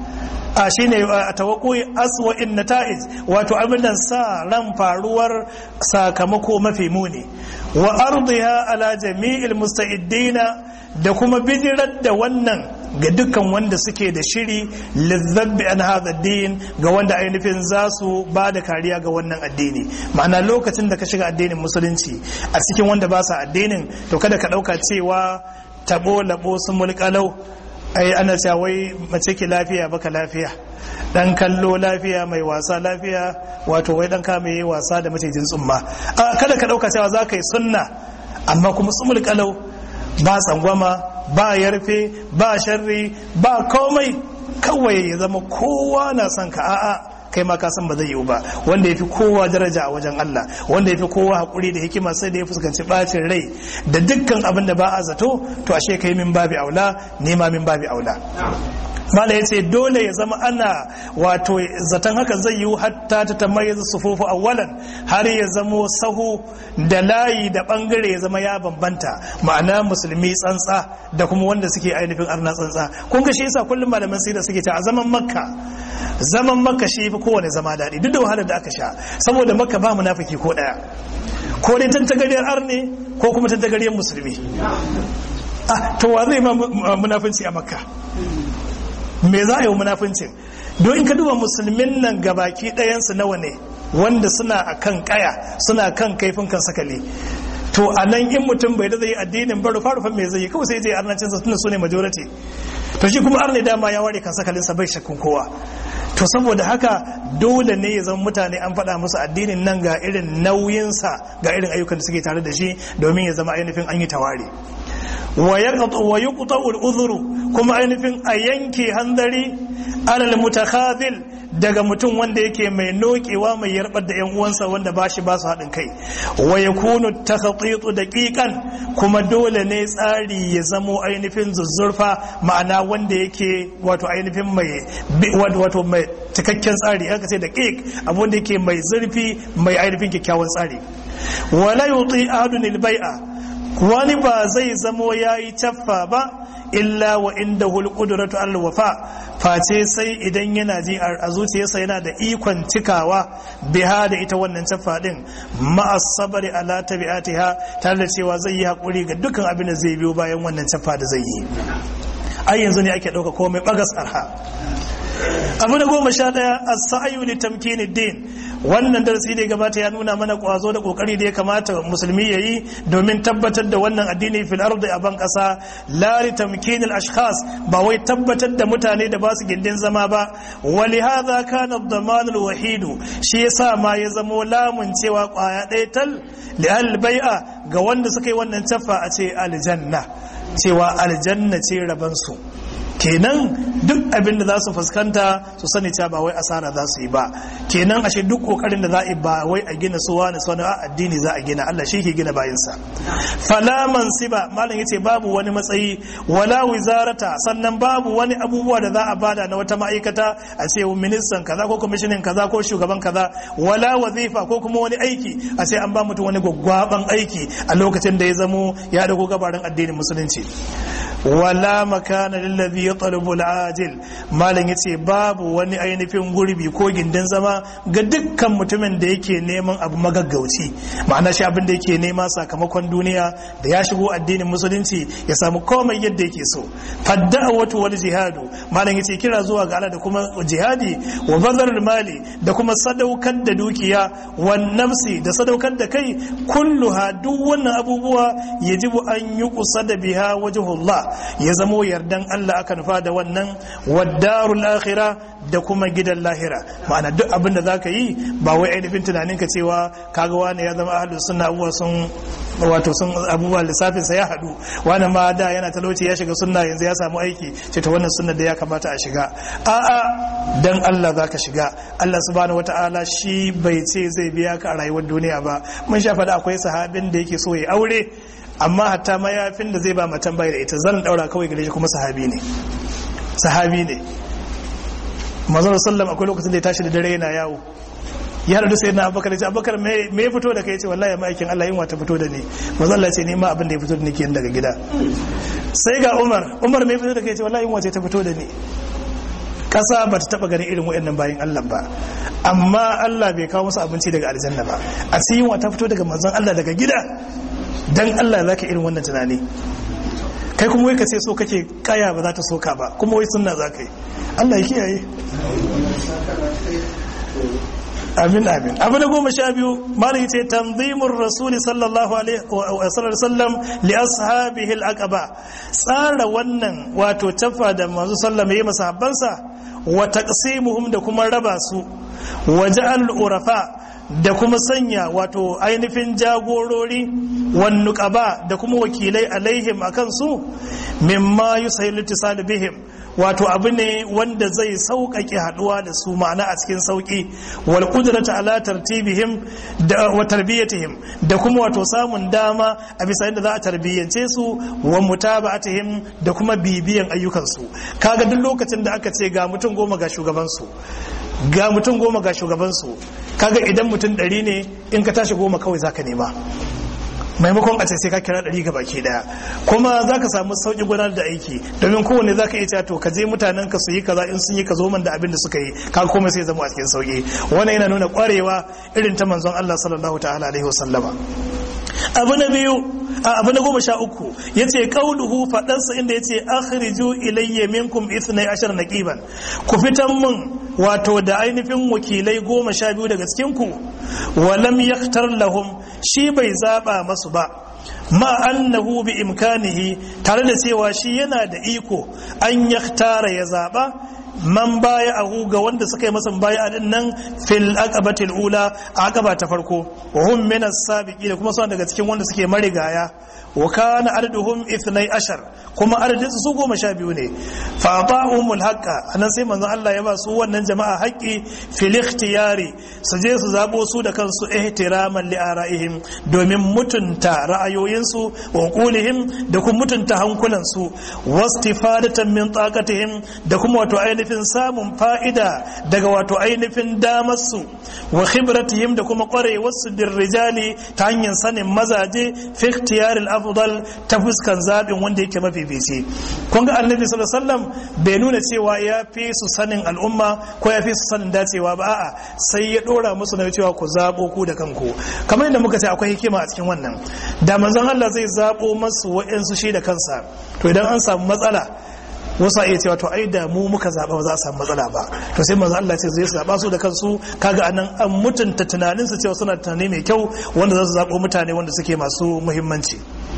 a shi ne a tawakoyi aswa'in nata'ij wato abinan sa ran faruwar sakamako mafi muni wa ardiha ala jami'il musta'iddina da kuma bijirar da wannan ga dukkan wanda suke da shiri lizzabbi an hadha din ga wanda ainihin za su ba da kariya ga wannan addini ma'ana lokacin da ka shiga addinin musulunci a cikin wanda ba sa addinin to kada ka dauka cewa tabo labo sun mulkalau ai ana cewa wai mace ki lafiya baka lafiya dan kallo lafiya mai wasa lafiya wato wai dan kame yi wasa da macijin tsumma kada ka dauka cewa za ka yi sunna amma kuma tsumul kalau ba tsangwama ba yarfe ba sharri ba komai kawai ya zama kowa na son ka a'a kai ma ka san ba zai yiwu ba wanda ya fi kowa daraja a wajen Allah wanda ya fi kowa haƙuri da hikima sai da ya fuskanci ɓacin rai da dukkan abin da ba a zato to ashe kai min babi aula nema min babi aula mala ya ce dole ya zama ana wato zaton haka zai yi hatta ta tamayyaza sufufu awwalan har ya zamo sahu da layi da bangare ya zama ya bambanta ma'ana musulmi tsantsa da kuma wanda suke ainihin arna tsantsa kun ga shi yasa kullum malaman sirra suke ta a zaman makka zaman makka shi fi kowane zama daɗi duk da wahalar da aka sha saboda makka ba munafiki ko ɗaya ko dai tantagariyar arne ko kuma tantagariyar musulmi ah to wa zai ma munafinci a makka me za a yi munafincin don in ka duba musulmin nan gabaki ɗayansu nawa ne wanda suna a kan kaya suna kan kaifin kan sakale to a nan in mutum bai da zai addinin ba rufa rufan me zai yi kawai sai je arnancin sa tunda su ne majority to shi kuma arne dama ya ware kan sakalin sa bai shakkun kowa to saboda haka dole ne ya zama mutane an faɗa musu addinin nan ga irin nauyinsa ga irin ayyukan da suke tare da shi domin ya zama ainihin an yi taware wa yuqta al-udhru kuma ainihin a yanke hanzari alal mutakhadhil daga mutum wanda yake mai nokewa mai yarbar da yan uwansa wanda ba shi ba su haɗin kai wa yakunu takhatitu daqiqan kuma dole ne tsari ya zamo ainihin zuzzurfa ma'ana wanda yake wato ainihin mai wato mai cikakken tsari aka ce daqiq abun da yake mai zurfi mai ainihin kyakkyawan tsari wala yuti ahadun al-bai'a wani ba zai zamo ya yi caffa ba illa wa inda hulƙuduratu alwafa face sai idan yana ji a zuciyarsa yana da ikon cikawa biha da ita wannan caffa din ma'as sabari ala tabi'atiha tare da cewa zai yi haƙuri ga dukkan abin da zai biyo bayan wannan caffa da zai yi ai yanzu ne ake ɗauka komai bagas arha abu da goma sha ɗaya a sa'ayu li tamkini din wannan darasi da gabata ya nuna mana kwazo da kokari da ya kamata musulmi yayi domin tabbatar da wannan addini fil ardi a ban kasa la li tamkinil ashkhas ba wai tabbatar da mutane da ba su gindin zama ba wa li hadha kana ad-daman al-wahid shi yasa ma ya zamo lamun cewa kwaya ɗaya tal li al-bai'a ga wanda suka yi wannan tafa a ce aljanna cewa aljanna ce rabansu kenan duk abin da za su fuskanta su sani cewa ba wai asara za su yi ba kenan ashe duk kokarin da za a yi ba wai a gina suwa na suwa a addini za a gina Allah shi ke gina bayansa fala mansiba malam yace babu wani matsayi wala wizarata sannan babu wani abubuwa da za a bada na wata ma'aikata a ce ministan kaza ko kwamishinin kaza ko shugaban kaza wala wazifa ko kuma wani aiki a ce an ba mutum wani gwaggwaban aiki a lokacin da ya zamo ya dago gabarin addinin musulunci wala makana lillazi yatlubu al-ajil malam yace babu wani ainihin gurbi ko gindin zama ga dukkan mutumin da yake neman abu magaggauci ma'ana shi abin da yake nema sakamakon duniya da ya shigo addinin musulunci ya samu komai yadda yake so fadda'awatu wal jihadu malam yace kira zuwa ga Allah da kuma jihadi wa bazarul mali da kuma sadaukar da dukiya wan nafsi da sadaukar da kai kulluha duk wannan abubuwa yajibu an yi kusa da biha wajhullah ya zamo yardan Allah aka nufa da wannan waddarul akhirah da kuma gidan lahira ma'ana duk abin da zaka yi ba wai ainihin tunanin ka cewa kaga wani ya zama ahlus sunna abubuwa sun wato sun abubuwa lissafin sa ya hadu wani ma da yana talauci ya shiga sunna yanzu ya samu aiki ce ta wannan sunna da ya kamata a shiga a'a dan Allah zaka shiga Allah subhanahu wata'ala shi bai ce zai biya ka a rayuwar duniya ba mun sha faɗa akwai sahabin da yake so ya aure amma hatta mayafin da zai ba matan bai da ita zan daura kawai gare shi kuma sahabi ne sahabi ne manzon sallam akwai lokacin da ya tashi da dare yana yawo ya haɗu sai na abubakar ce abubakar me ya fito da kai ce wallahi ma'aikin Allah yin wata fito da ni manzon Allah ce ni ma abin da ya fito da ni ke daga gida sai ga Umar Umar me ya fito da kai ce wallahi yin wace ta fito da ni kasa ba ta taba ganin irin waɗannan bayan Allah ba amma Allah bai kawo musu abinci daga aljanna ba a sai yin wata fito daga manzon Allah daga gida dan Allah za ka irin wannan tunani kai kuma wai ka ce so kake kaya ba za ta soka ba kuma wai sunna za ka yi Allah ya kiyaye amin amin abu na goma sha biyu malam ce tanzimur rasuli sallallahu alaihi wa sallam li ashabihi al-aqaba tsara wannan wato tafa da manzo sallam yayi masahabbansa wa taqsimuhum da kuma raba su wa ja'al urafa da kuma sanya wato ainihin jagorori wan nuqaba da kuma wakilai alaihim akan su mimma yusayyilu ittisal bihim wato abu ne wanda zai sauƙaƙe haɗuwa da su ma'ana a cikin sauƙi wal qudrata ala tartibihim da wa tarbiyatihim da kuma wato samun dama a bisa yadda za a tarbiyyance su wa mutaba'atihim da kuma bibiyan ayyukan su kaga duk lokacin da aka ce ga mutum goma ga shugaban su ga mutum goma ga shugaban su kaga idan mutum ɗari ne in ka tashi goma kawai zaka nema maimakon a ce sai ka kira ɗari ga baki ɗaya kuma za ka samu sauƙi gudanar da aiki domin kowane za ka iya cewa to ka je mutanen ka su yi kaza in sun yi ka zo man da abin da suka yi ka komai sai zama a cikin sauƙi wannan yana nuna ƙwarewa irin ta manzon Allah sallallahu ta'ala alaihi wasallama abu na biyu abu na goma sha uku ya ce kauluhu faɗansa inda ya ce akhriju ilayya minkum ithnai ashar naqiban ku fitan mun wato da ainihin wakilai goma sha biyu daga cikinku walam yaktar lahum shi bai zaba masu ba ma annahu bi imkanihi tare da cewa shi yana da iko an yaktara ya zaba man baya ahu ga wanda suka yi masa baya din nan fil aqabatil ula aqaba ta farko wa hum min as-sabiqin da kuma suna daga cikin wanda suke marigaya wa kana arduhum 12 kuma ardin su goma sha biyu ne fa ata'umul haqqa anan sai manzon Allah ya ba su wannan jama'a haƙƙi fil ikhtiyari su je su zabo su da kansu ihtiraman li ara'ihim domin mutunta ra'ayoyinsu wa qulihim da kuma mutunta hankulansu wastifadatan min taqatihim da kuma wato ainihin samun fa'ida daga wato ainihin damarsu wa khibratihim da kuma ƙwarewarsu bin rijali ta hanyar sanin mazaje fi ikhtiyaril afdal ta fuskan zaɓin wanda yake mafifici kun ga annabi sallallahu alaihi wasallam bai nuna cewa ya fi su sanin al'umma ko ya fi su sanin dacewa ba a'a sai ya dora musu na cewa ku zabo ku da kanku kamar yadda muka ce akwai hikima a cikin wannan da manzon Allah zai zabo masu wa'ansu shi da kansa to idan an samu matsala wasu a iya cewa to ai da mu muka zaba ba za a samu matsala ba to sai manzo Allah ce zai zaba su da kansu kaga anan an mutunta tunanin su cewa suna tunani mai kyau wanda za su zabo mutane wanda suke masu muhimmanci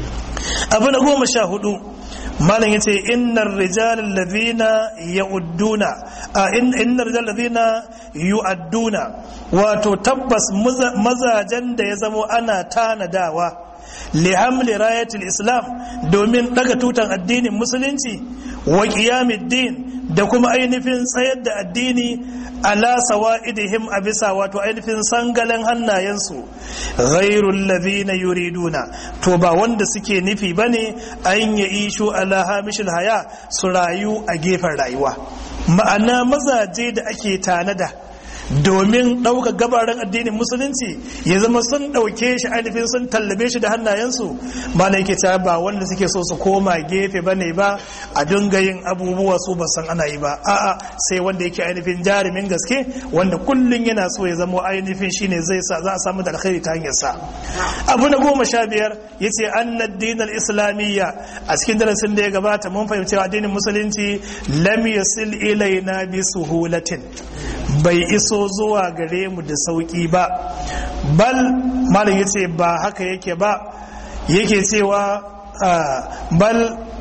abu na goma sha hudu malam yace innar rijal alladhina ya'udduna a innar rijal alladhina yu'adduna wato tabbas mazajen da ya zamo ana tanadawa lihamli rayatul islam domin daga tutan addinin musulunci wa din da kuma ainihin tsayar da addini ala sawa'idihim a bisa wato ainihin sangalen hannayensu ghairul ladhina yuriduna to ba wanda suke nufi bane an ya ishu ala hamishil haya su rayu a gefen rayuwa ma'ana mazaje da ake tanada domin ɗauka gabaran addinin musulunci ya zama sun ɗauke shi ainihin sun tallabe shi da hannayensu ba na yake ta ba wanda suke so su koma gefe ba ne ba a dinga yin abubuwa su ba san ana yi ba a'a sai wanda yake ainihin jarumin gaske wanda kullum yana so ya zama ainihin shine zai sa za a samu da alkhairi ta hanyar sa abu na goma sha biyar ya ce annad dinar islamiyya a cikin darasin da ya gabata mun fahimci addinin musulunci lam yasil ilaina bi suhulatin bai iso zuwa gare mu da sauki ba bal malam yace ba haka yake ba yake cewa bal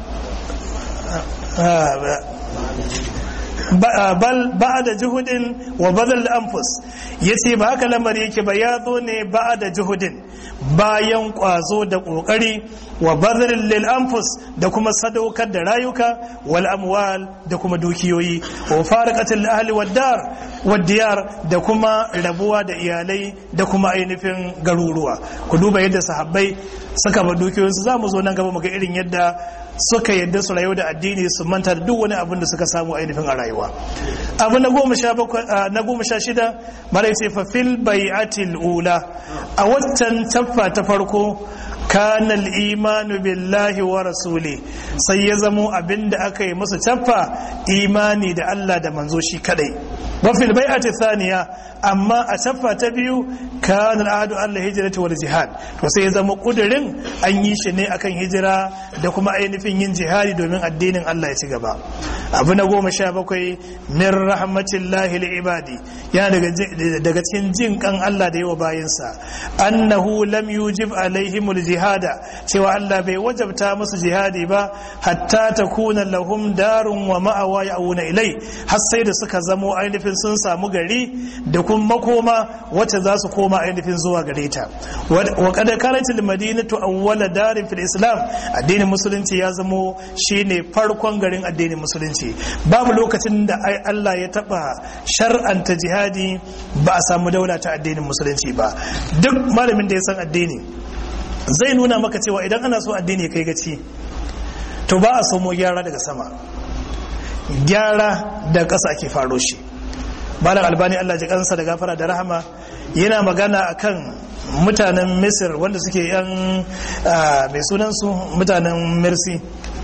bal ba da juhudin wa badal anfus yace ba haka lamari yake ba ya zo ne ba da juhudin bayan kwazo da kokari wa badal lil anfus da kuma sadaukar da rayuka wal amwal da kuma dukiyoyi wa faraqatil ahli wad dar wad diyar da kuma rabuwa da iyalai da kuma ainihin garuruwa ku duba yadda sahabbai suka ba dukiyoyinsu za mu zo nan gaba mu ga irin yadda suka yadda su rayu da addini su manta da duk wani abin da suka samu ainihin a rayuwa abu na goma sha na goma sha shida mara ce fa fil bai'atil ula a waccan taffa ta farko kana imanu billahi wa rasuli sai ya zamo abin da aka yi musu taffa imani da Allah da manzo shi kadai wa fil bai'ati thaniya amma a taffa ta biyu kana al'adu Allah hijrati wal jihad to sai ya zama kudirin an yi shi ne akan hijira da kuma ainihin yin jihadi domin addinin Allah ya ci gaba abu na goma sha bakwai min rahmatillahi li ibadi yana daga cikin jin kan Allah da yawa bayinsa annahu lam yujib alaihimul jihada cewa Allah bai wajabta musu jihadi ba hatta takuna lahum darun wa ma'awa ya'una ilai har sai da suka zamo ainihin sun samu gari da kuma makoma wacce za su koma ainihin zuwa gare ta wa kada karatil madinatu awwala darin fil islam addinin musulunci ya zamo shine farkon garin addinin musulunci babu lokacin da Allah ya taba shar'anta jihadi ba a samu daula ta addinin musulunci ba duk malamin da ya san addini zai nuna maka cewa idan ana so addini kai gaci to ba a somo gyara daga sama gyara da ƙasa ake faro shi malam albani Allah ji kansa da gafara da rahama yana magana akan mutanen misir wanda suke yan mai sunansu mutanen mercy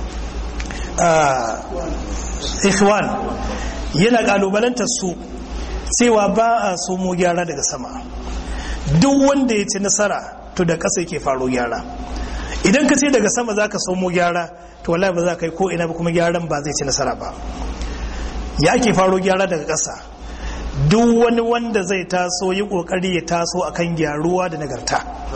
ikhwan yana kalubalantar su cewa ba a somo gyara daga sama duk wanda ya ci nasara to da ƙasa yake faro gyara idan ka ce daga sama za ka somo gyara to wallahi ba za ka yi ko ina ba kuma gyaran ba zai ci nasara ba ya ake faro gyara daga ƙasa duk wani wanda zai taso yi kokari ya taso akan gyaruwa da nagarta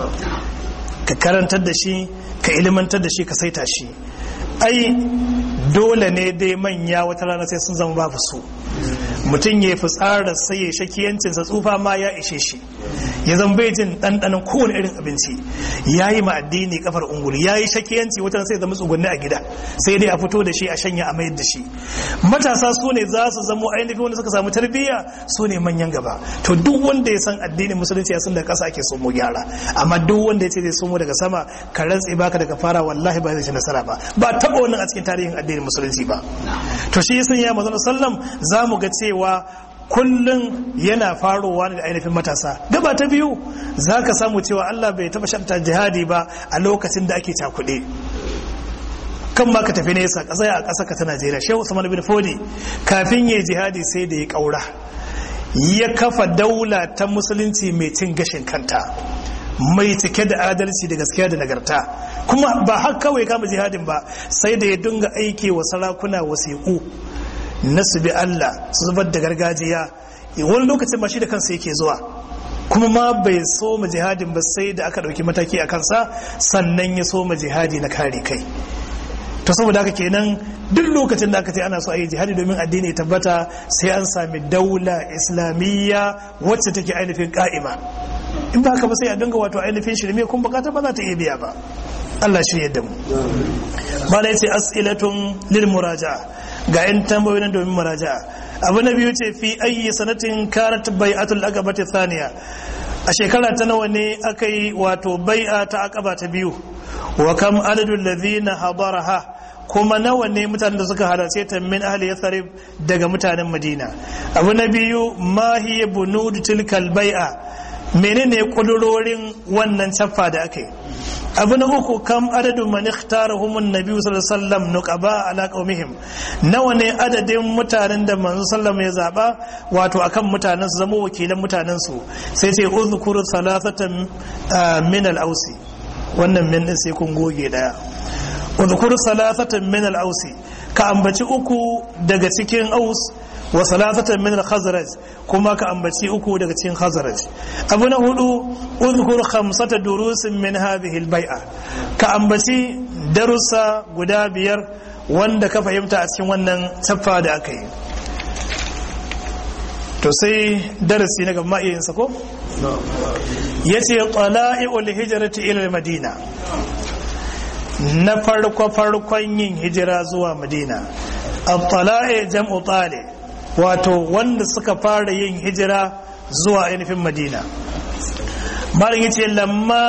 ka karantar da shi ka ilimantar da shi ka saita shi ai dole ne dai manya wata rana sai sun zama babu su mutum ya fi tsara sai ya shakiyancinsa tsufa ma ya ishe shi ya zan bai jin ɗanɗanon kowane irin abinci ya yi addini kafar ungulu ya yi shakiyanci wata sai zama tsugunni a gida sai dai a fito da shi a shanya a mayar da shi matasa su ne za su zamo ainihin wanda suka samu tarbiyya su ne manyan gaba to duk wanda ya san addinin musulunci ya san da ƙasa ake so mu gyara amma duk wanda ya ce zai somo daga sama ka rantse baka daga fara wallahi ba zai ci nasara ba ba taɓa wannan a cikin tarihin addinin musulunci ba to shi yasan ya manzon sallam za mu ga cewa kullum yana farowa da ainihin matasa gaba ta biyu za ka samu cewa Allah bai taba shanta jihadi ba a lokacin da ake cakuɗe kan ma ka tafi nesa ƙasa a ƙasa ka ta Najeriya Shehu Usman bin Fodi kafin yayi jihadi sai da ya ƙaura ya kafa daula ta musulunci mai cin gashin kanta mai cike da adalci da gaskiya da nagarta kuma ba har kawai kama jihadin ba sai da ya dinga aiki wa sarakuna wasiƙu na su bi Allah su zubar da gargajiya wani lokacin ma shi da kansa yake zuwa kuma ma bai so ma jihadin ba sai da aka ɗauki mataki a kansa sannan ya so ma jihadi na kare kai to saboda haka kenan duk lokacin da aka ce ana so a yi jihadi domin addini ya tabbata sai an sami daula islamiyya wacce take ainihin ka'ima in ba haka ba sai a dinga wato ainihin shirme kun bukata ba za ta iya biya ba Allah shi yadda mu mala yace as'ilatun lil muraja'a ga yan tambayoyin domin muraja'a abu na biyu ce fi ayyi sanatin kanat bai'atul aqabati thaniya a shekara ta nawa ne aka yi wato bai'a ta aqaba ta biyu wa kam adadul ladhina hadaraha kuma nawa ne mutanen da suka halarce ta min ahli yathrib daga mutanen madina abu na biyu ma hiya bunud tilkal bai'a menene kudurorin wannan caffa da aka yi abu na uku kam adadin man ikhtarahum annabi sallallahu alaihi wasallam nuqaba ala qaumihim nawa ne adadin mutanen da manzo sallallahu ya zaba wato akan mutanen su zama wakilan mutanen su sai sai uzkuru salasatan min al-ausi wannan min din sai kun goge daya uzkuru salasatan min al-ausi ka ambaci uku daga cikin aus wa salasatan min al-khazraj kuma ka ambaci uku daga cikin khazraj abu na hudu udhkur khamsata durusin min hadhihi al-bai'a ka ambaci darussa guda biyar wanda ka fahimta a cikin wannan taffa da aka yi to sai darasi na gaba iya yinsa ko yace qala'iul hijrati ila al-madina na farko farkon yin hijira zuwa madina al-tala'i jam'u tali' wato wanda suka fara yin hijira zuwa ainihin madina malin yace lamma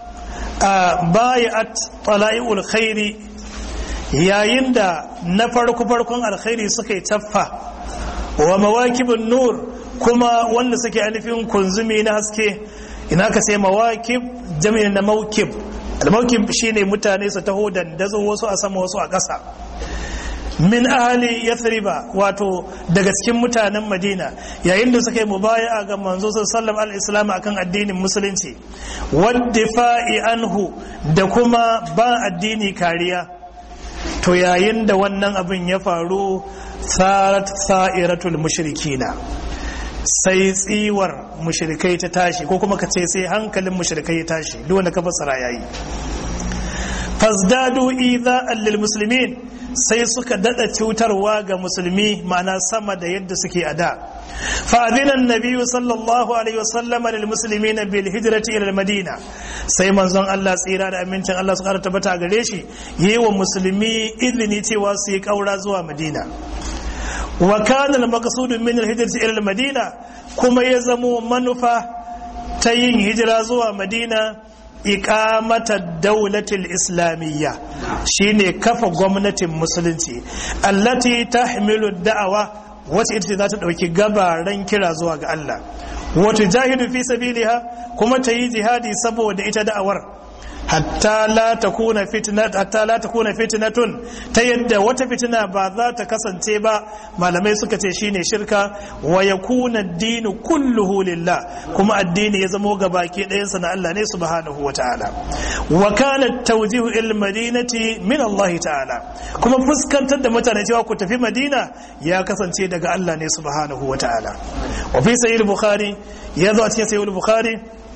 bayat tala'iul khairi yayin da na farko farkon alkhairi suka yi taffa wa mawakibin nur kuma wanda suke ainihin kunzumi na haske ina ka sai mawakib jami'in na mawkib al-mawkib shine mutane su taho dandazo wasu a sama wasu a ƙasa min ahali yathriba wato daga cikin mutanen madina yayin da suka yi mubaya'a ga manzo sallallahu alaihi wasallam akan addinin musulunci waddifa'i anhu da kuma ba addini kariya to yayin da wannan abin ya faru sarat sa'iratul mushrikina sai tsiwar mushrikai ta tashi ko kuma ka ce sai hankalin mushrikai ya tashi duk wanda ka fassara yayi fazdadu idha'an lil muslimin sai suka dada cutarwa ga musulmi ma'ana sama da yadda suke a da fa'adinan nabiyu sallallahu alaihi wasallam lil muslimina bil hijrati ila madina sai manzon Allah tsira da amincin Allah su kara tabbata gare shi yi wa musulmi izini cewa su yi kaura zuwa madina wa kana al maqsud min al hijrati ila madina kuma ya zamo manufa ta yin hijira zuwa madina iqamata daulatul islamiyya shine kafa gwamnatin musulunci allati tahmilu da'awa wacce ita ce za ta dauki gabaran kira zuwa ga Allah wata jahidu fi sabiliha kuma ta yi jihadi saboda ita da'awar hatta la takuna fitnat hatta la takuna fitnatun ta yadda wata fitina ba za ta kasance ba malamai suka ce shine shirka wa yakuna ad-dinu kulluhu lillah kuma addini ya zamo gabaki ɗayansa na Allah ne subhanahu wataala wa kana tawjihu il madinati min Allah ta'ala kuma fuskantar da mutane cewa ku tafi Madina ya kasance daga Allah ne subhanahu wa ta'ala wa fi sahih bukhari ya zo a cikin sahih bukhari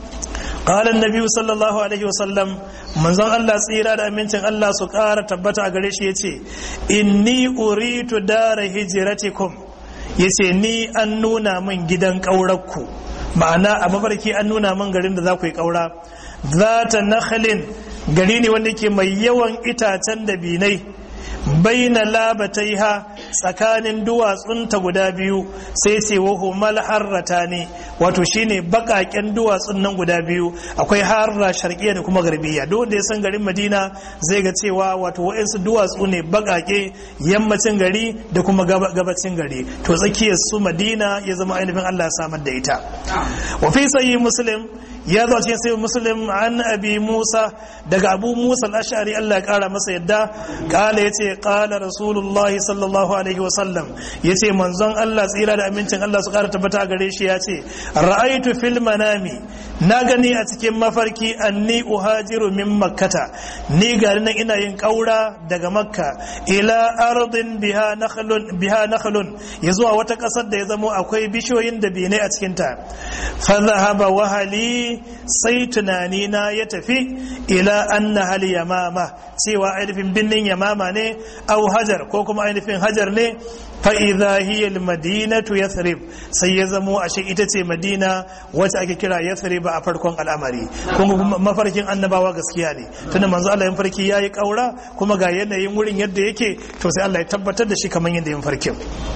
قال النبي صلى الله عليه وسلم من زن الله tsira da amincin Allah su ƙara tabbata a gare shi yace inni uritu dara hijratikum yace ni an nuna min gidan ƙaurarku ma'ana a mafarki an nuna min garin da za ku yi ƙaura zata nakhalin gari ne wanda ke mai yawan itacen da binai baina labataiha tsakanin duwatsunta guda biyu sai ce wahu mal harrata ne wato shine bakaken duwatsun nan guda biyu akwai harra sharqiyya da kuma garbiya duk wanda ya san garin Madina zai ga cewa wato wa'ansu duwatsu ne bakake yammacin gari da kuma gabacin gari to tsakiyar su Madina ya zama ainihin Allah ya samar da ita wa fi sahih muslim ya zo cikin sai muslim an abi musa daga abu musa al-ash'ari Allah ya kara masa yadda kala yace kala rasulullahi sallallahu alaihi wasallam yace manzon Allah tsira da amincin Allah su kara tabbata gare shi yace ra'aitu fil manami na gani a cikin mafarki anni uhajiru min makkata ni ga nan ina yin kaura daga makka ila ardin biha nakhlun biha nakhlun yazuwa wata kasar da ya zamo akwai bishiyoyin da bine a cikin ta fa dhahaba wahali sai tunani na ya tafi ila anna hal yamama cewa ainihin binnin yamama ne au hajar ko kuma ainihin hajar ne fa idha hiya al madinatu yathrib sai ya zamo ashe ita ce madina wacce ake kira yathrib a farkon al'amari kuma mafarkin annabawa gaskiya ne tunda manzo Allah ya farki yayi kaura kuma ga yanayin wurin yadda yake to sai Allah ya tabbatar da shi kamar yadda yin farkin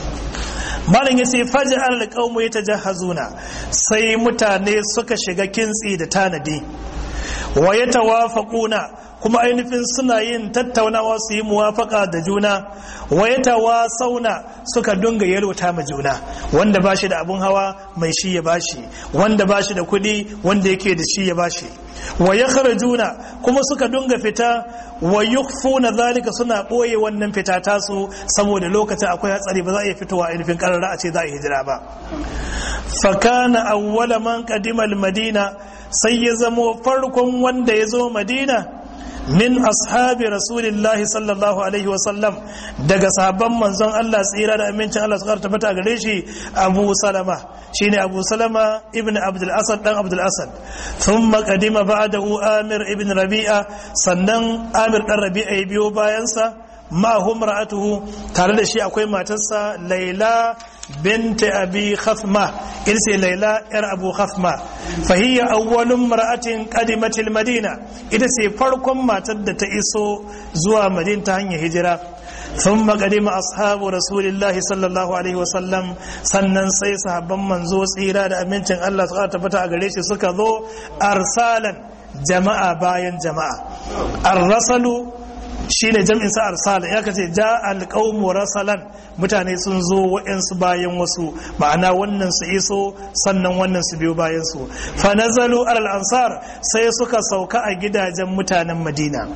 malam yace faja al qaumu yatajahazuna sai mutane suka shiga kintsi da tanadi wa yatawafaquna kuma ainihin suna yin tattaunawa su yi muwafaka da juna wa yatawasauna suka dunga yalwata ma juna wanda bashi da abun hawa mai shi ya bashi wanda bashi da kuɗi wanda yake da shi ya bashi wa yakhrujuna kuma suka dunga fita wa yukhfuna zalika suna boye wannan fita tasu saboda lokacin akwai hatsari ba za a iya fitowa ainihin karara a ce za a hijira ba fa kana awwala man qadima al-madina sai ya zamo farkon wanda ya zo madina min ashabi rasulillahi sallallahu alaihi wasallam daga sahabban manzon Allah tsira da amincin Allah su tabbata gare shi Abu Salama shine Abu Salama ibn Abdul Asad dan Abdul Asad thumma qadima ba'dahu Amir ibn Rabi'a sannan Amir dan Rabi'a ya biyo bayansa ma hum ra'atuhu tare da shi akwai matarsa Laila بنت أبي خثمة إلسي ليلى إر أبو خثمة فهي أول امرأة قدمت المدينة إلسي فرقم ما تد تئسو زوا مدينة هنيا هجرة ثم قدم أصحاب رسول الله صلى الله عليه وسلم sannan sai sahabban manzo tsira da amincin Allah suka tabbata a gare shi suka zo arsalan jama'a bayan jama'a arrasalu shine jam'in sa arsala ya kace ja alqaumu rasalan mutane sun zo wa'ansu bayan wasu ma'ana wannan su iso sannan wannan su biyo bayan su fa nazalu alal ansar sai suka sauka a gidajen mutanen madina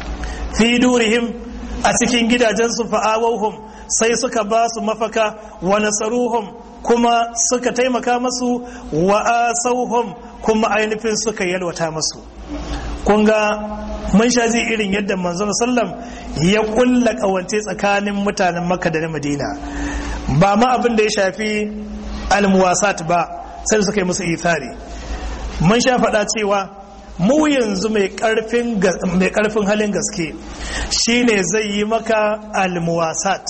fi durihim a cikin gidajen su fa'awahum sai suka ba su mafaka wa nasaruhum kuma suka taimaka masu wa asauhum kuma ainihin suka yalwata masu kun ga mun sha ji irin yadda manzon sallam ya kulla kawance tsakanin mutanen makka da na madina ba ma abin da ya shafi almuwasat ba sai suka yi musu ithari mun sha faɗa cewa mu yanzu mai ƙarfin halin gaske shine zai yi maka almuwasat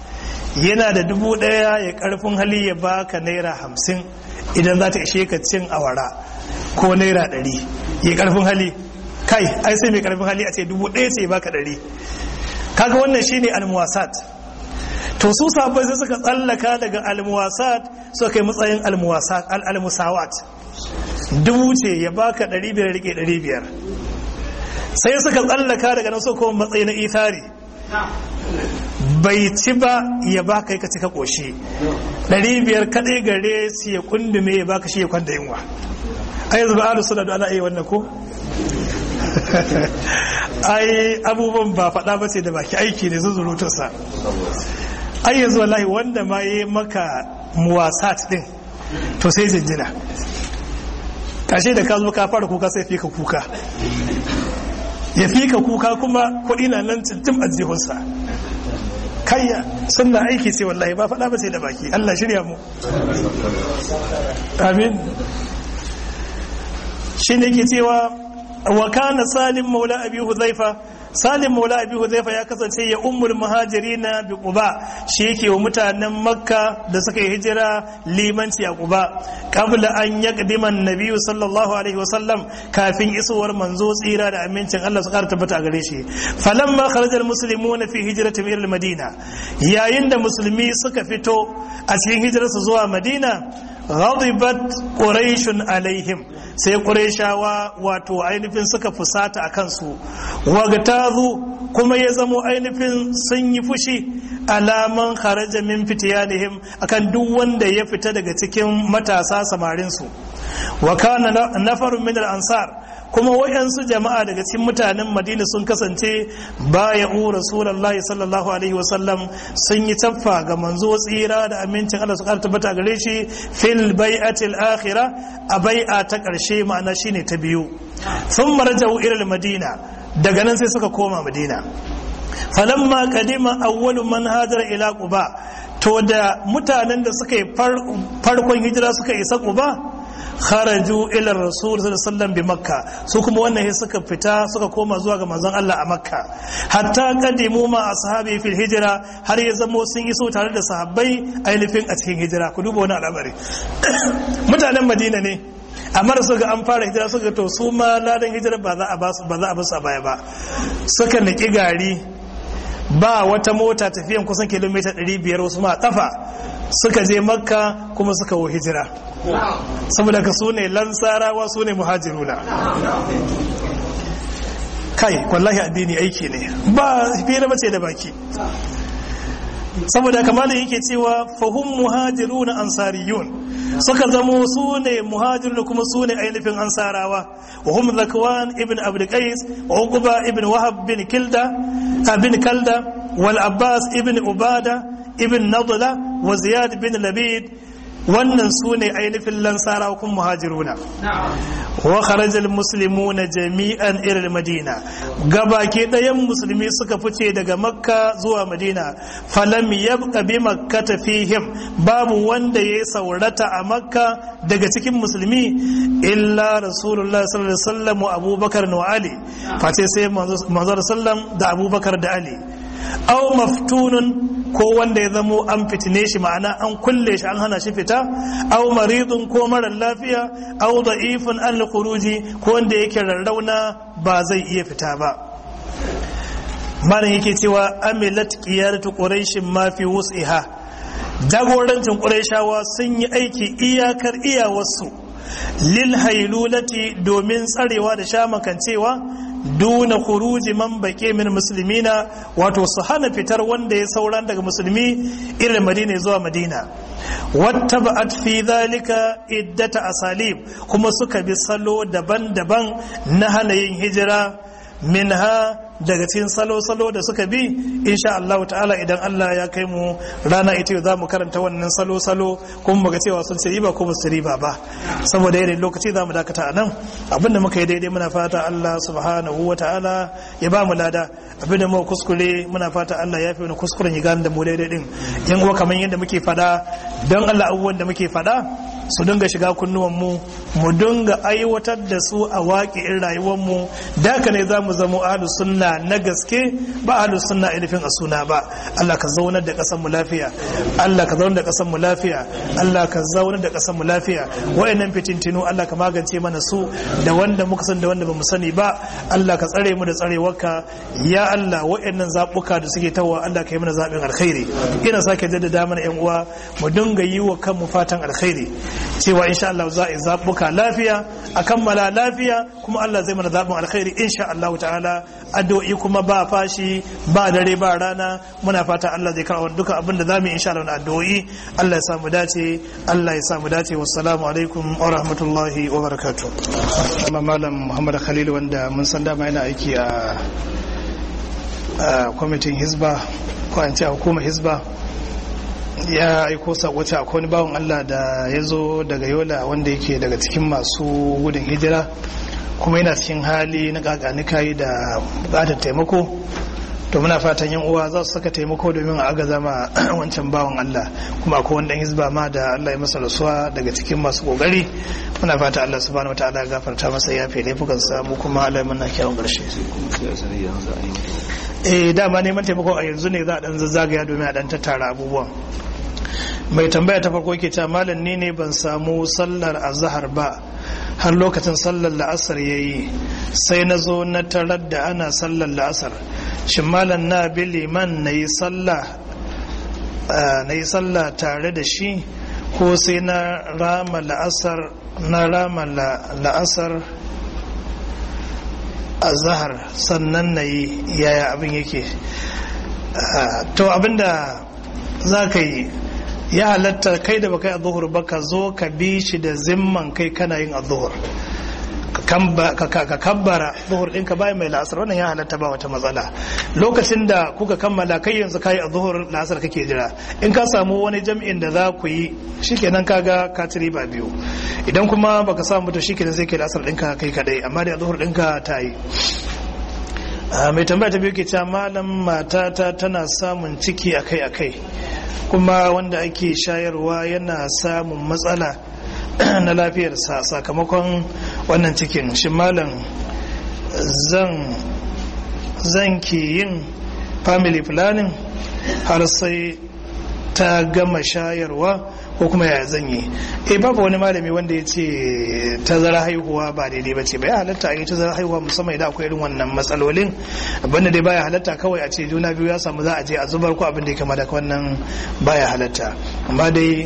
yana da dubu ɗaya ya ƙarfin hali ya baka naira hamsin idan za ta ishe ka cin awara ko naira ɗari ya ƙarfin hali kai ai sai mai karfin hali a ce dubu ɗaya sai baka ɗari kaga wannan shine almuwasat to su sabai sai suka tsallaka daga almuwasat suka kai matsayin almuwasat almusawat dubu ce ya baka ɗari biyar rike ɗari biyar sai suka tsallaka daga nan su kuma matsayi na ithari bai ci ba ya baka ka cika ƙoshi ɗari biyar kaɗai gare su ya kundume ya baka shi ya kwanda yunwa a yanzu ba alu suna da ana iya wannan ko ai abubuwan ba faɗa ba ce da baki aiki ne zuzurutarsa ai yanzu wallahi wanda ma yi maka muwasat din to sai jinjina kashe da ka zo ka fara kuka sai fi ka kuka ya fika kuka kuma kuɗi na nan cintim a jihunsa kayya sunna aiki ce wallahi ba faɗa ba sai da baki Allah shirya mu amin shi ne ke cewa wa kana salim maula abi huzaifa salim maula abi huzaifa ya kasance ya ummul muhajirina bi quba shi yake wa mutanen makka da suka yi hijira limanci a quba qabla an yaqdima an-nabi sallallahu alaihi wa sallam kafin isowar manzo tsira da amincin Allah su kara tabbata a gare shi falamma kharaja al-muslimuna fi hijratihim ila al-madina yayin da musulmi suka fito a cikin hijirarsu zuwa madina ghadibat quraishun alaihim sai quraishawa wato ainihin suka fusata a kansu wagtazu kuma ya zamo ainihin sun yi fushi alaman kharaja min fitiyanihim akan duk wanda ya fita daga cikin matasa samarin su wa kana nafarun min al-ansar kuma wayansu jama'a daga cikin mutanen madina sun kasance baya'u rasulullahi sallallahu alaihi wasallam sun yi taffa ga manzo tsira da amincin Allah su karta bata gare shi fil bai'atil akhirah a bai'a ta karshe ma'ana shine ta biyu sun marja'u ila madina daga nan sai suka koma madina falamma qadima awwalu man hajara ila quba to da mutanen da suka yi farkon hijira suka isa quba kharaju ila rasul sallallahu bi makka su kuma wannan sai suka fita suka koma zuwa ga manzon Allah a makka hatta kadimu ma ashabi fil hijra har ya zamo sun iso tare da sahabbai ainihin a cikin hijira ku duba wani al'amari mutanen madina ne amma da suka an fara hijira suka to su ma ladan hijira ba za a ba su ba za a basu a baya ba suka niki gari ba wata mota tafiyan kusan kilomita 500 wasu ma kafa suka je makka kuma suka wo hijira saboda ka su ne lansarawa su ne muhajiruna kai wallahi addini aiki ne ba fira bace da baki saboda kamar yake cewa fahum muhajiruna ansariyun suka zamo su ne muhajirun kuma su ne ainihin ansarawa wa hum zakwan ibn abd qais wa uqba ibn wahab bin kilda bin kalda wal abbas ibn ubada ibn nadla wa ziyad bin labid wannan su ne ainihin lansara kun muhajiruna wa kharajal muslimuna jami'an irin madina gabaki ɗayan musulmi suka fice daga makka zuwa madina falam yabqa bi makkata fihim babu wanda ya saurata a makka daga cikin musulmi illa rasulullah sallallahu alaihi wasallam wa abubakar wa ali face sai manzo sallam da abubakar da ali aw maftunun ko wanda ya zamo an fitine shi ma'ana an kulle shi an hana shi fita aw maridun ko marar lafiya aw da'ifun an khuruji ko wanda yake rarrauna ba zai iya fita ba malam yake cewa amilat qiyadatu quraishin ma fi wus'iha jagorancin quraishawa sun yi aiki iyakar iyawarsu lil hailulati domin tsarewa da shamakancewa duna khuruji man baƙe min musulmina wato su hana fitar wanda ya sauran daga musulmi irin madina zuwa madina wata ba'at fi zalika iddata asalib kuma suka bi salo daban-daban na hana yin hijira minha daga cikin salo-salo da suka bi insha Allah ta'ala idan Allah ya kai mu rana ita za mu karanta wannan salo-salo kuma muga cewa sun ce riba ko ba su riba ba saboda yanayin lokaci za mu dakata a nan abinda muka yi daidai muna fata Allah subhanahu wa ta'ala ya ba mu lada abinda muka kuskure muna fata Allah ya fi wani kuskuren ya gane da mu daidai din yan uwa kamar yadda muke fada don Allah abubuwan da muke fada su dinga shiga kunnuwan mu mu dinga aiwatar da su a waƙi'in rayuwar mu da ne za mu zama ahlus sunna na gaske ba ahlus sunna ainihin a suna ba Allah ka zaunar da ƙasar mu lafiya Allah ka zaunar da ƙasar mu lafiya Allah ka zaunar da ƙasar mu lafiya wayannan fitintinu Allah ka magance mana su da wanda muka san da wanda bamu sani ba Allah ka tsare mu da tsarewarka ya Allah wayannan zabuka da suke tawa Allah ka yi mana zabin alkhairi ina sake jaddada mana yan uwa mu dinga yi wa kanmu fatan alkhairi cewa insha Allah za a zabuka lafiya a kammala lafiya kuma Allah zai mana zabin alkhairi insha Allah ta'ala addu'o'i kuma ba fashi ba dare ba rana muna fata Allah zai kawo duka abin da zamu yi insha Allah na addu'o'i Allah ya samu dace Allah ya samu dace wassalamu alaikum wa rahmatullahi wa barakatuh amma malam Muhammad Khalil wanda mun san dama yana aiki a kwamitin hizba ko an ce hukumar hizba ya aiko sakoci a wani bawan Allah da ya zo daga yola wanda yake daga cikin masu gudun hijira kuma yana cikin hali na kakani kayi da bukatar taimako to muna fatan yan uwa za su saka taimako domin a agaza ma wancan bawan Allah kuma akwai wanda hizba ma da Allah ya masa rasuwa daga cikin masu kokari muna fata Allah subhanahu wataala ya gafarta masa ya fi laifukan sa mu kuma Allah muna kyawun karshe eh dama neman taimako a yanzu ne za a dan zazzagaya domin a dan tattara abubuwan mai tambaya ta farko yake cewa malam ni ne ban samu sallar azhar ba har lokacin sallar la'asar ya yi sai na zo na tarar da ana sallar la'asar shin malam na bi liman na yi sallah tare da shi ko sai na rama la'asar na rama la'asar azhar sannan na yi yaya abin yake to abinda za ka yi ya halatta kai da baka yi azuhur ba ka zo ka bi shi da zimman kai kana yin azuhur ka kabbara zuhur ɗinka bayan mai la'asar wannan ya halatta ba wata matsala lokacin da kuka kammala kai yanzu kayi a zuhur la'asar kake jira in ka samu wani jam'in da za ku yi shikenan kaga ka ci riba biyu idan kuma baka samu to shikenan sai kai la'asar ɗinka kai kadai amma da zuhur ɗinka ta yi mai tambaya ta biyu ke cewa malam matata tana samun ciki akai-akai kuma wanda ake shayarwa yana samun matsala na lafiyarsa sakamakon wannan cikin shi malam zan zan ke yin family planning har sai ta gama shayarwa ko kuma ya zan yi eh babu wani malami wanda ya ce tazara haihuwa ba daidai ba ce bai halatta a yi tazara haihuwa musamman idan akwai irin wannan matsalolin abinda dai baya halatta kawai a ce juna biyu ya samu za a je a zubar ko abin da ya kama da wannan baya halatta amma dai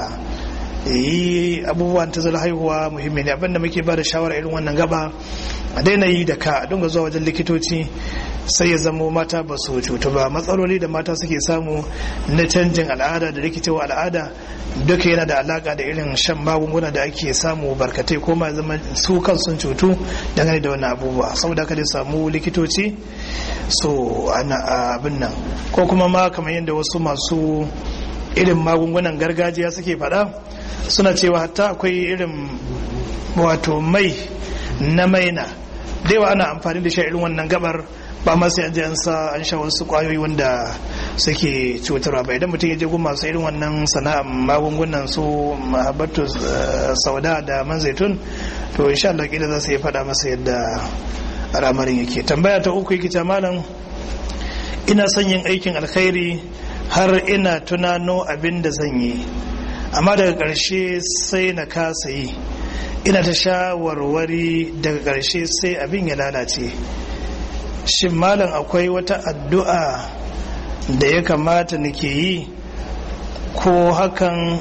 yi abubuwan tazara haihuwa muhimmi ne abinda muke ba da shawara irin wannan gaba a daina yi da ka a dinga zuwa wajen likitoci sai ya zamo mata ba su cutu ba matsaloli da mata suke samu na canjin al'ada da rikicewa al'ada duka yana da alaka da irin shan magunguna da ake samu barkatai ko ma zama su kan sun cutu dangane da wannan abubuwa saboda haka dai samu likitoci so ana abin nan ko kuma ma kamar yadda wasu masu irin magungunan gargajiya suke faɗa suna cewa hatta akwai irin wato mai na maina da yawa ana amfani da shi irin wannan gabar ba ma sai an je an sa an sha wasu kwayoyi wanda suke cutarwa ba idan mutum ya je gun masu irin wannan sana'ar magungunan su mahabbatu sauda da man zaitun to insha Allah kila za su yi faɗa masa yadda al'amarin yake tambaya ta uku yake malam ina son yin aikin alkhairi har ina tunano abin da zan yi amma daga ƙarshe sai na kasa yi ina ta shawarwari daga ƙarshe sai abin ya lalace shin malam akwai wata addu'a da ya kamata nake yi ko hakan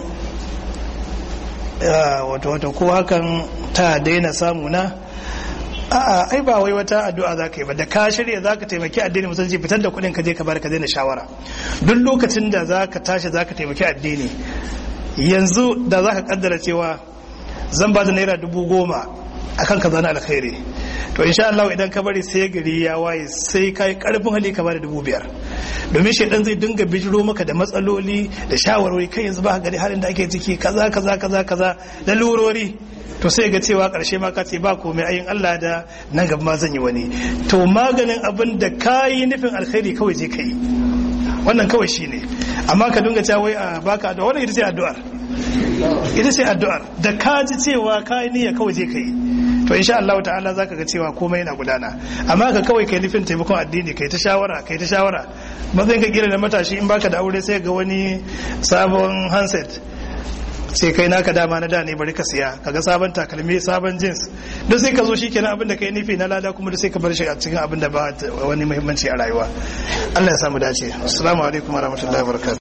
wata wata ko hakan ta daina samuna a'a ai ba wai wata addu'a za ka yi ba da ka shirya za ka taimaki addini musulunci fitar da kuɗin ka je ka bar ka daina shawara duk lokacin da za ka tashi za ka taimaki addini yanzu da za ka kaddara cewa zan ba da naira dubu goma a kan kaza na alkhairi to insha Allah idan ka bari sai gari ya waye sai ka yi karfin hali ka bada dubu biyar domin shaidan zai dinga bijiro maka da matsaloli da shawarwari kai yanzu ba gari halin da ake ciki kaza kaza kaza kaza da lurori to sai ga cewa karshe ma ka ce ba komai ayin Allah da nan gaba ma zan yi wani to maganin abin da ka yi nufin alkhairi kawai je ka yi wannan kawai shine amma ka dinga cewa wai a baka addu'a wannan ita ce addu'ar ita ce addu'ar da ka ji cewa ka yi niyya kawai je ka yi to insha Allah ta'ala zaka ga cewa komai yana gudana amma ka kawai kai nufin taimakon addini kai ta shawara kai ta shawara matsayin ka kira da matashi in baka da aure sai ga wani sabon handset sai kai naka dama na da ne bari ka siya kaga sabon takalmi sabon jeans duk sai ka zo shikenan abin da kai nufi na lada kuma duk sai ka bar shi a cikin abin da ba wani muhimmanci a rayuwa Allah ya samu dace assalamu alaikum warahmatullahi wabarakatuh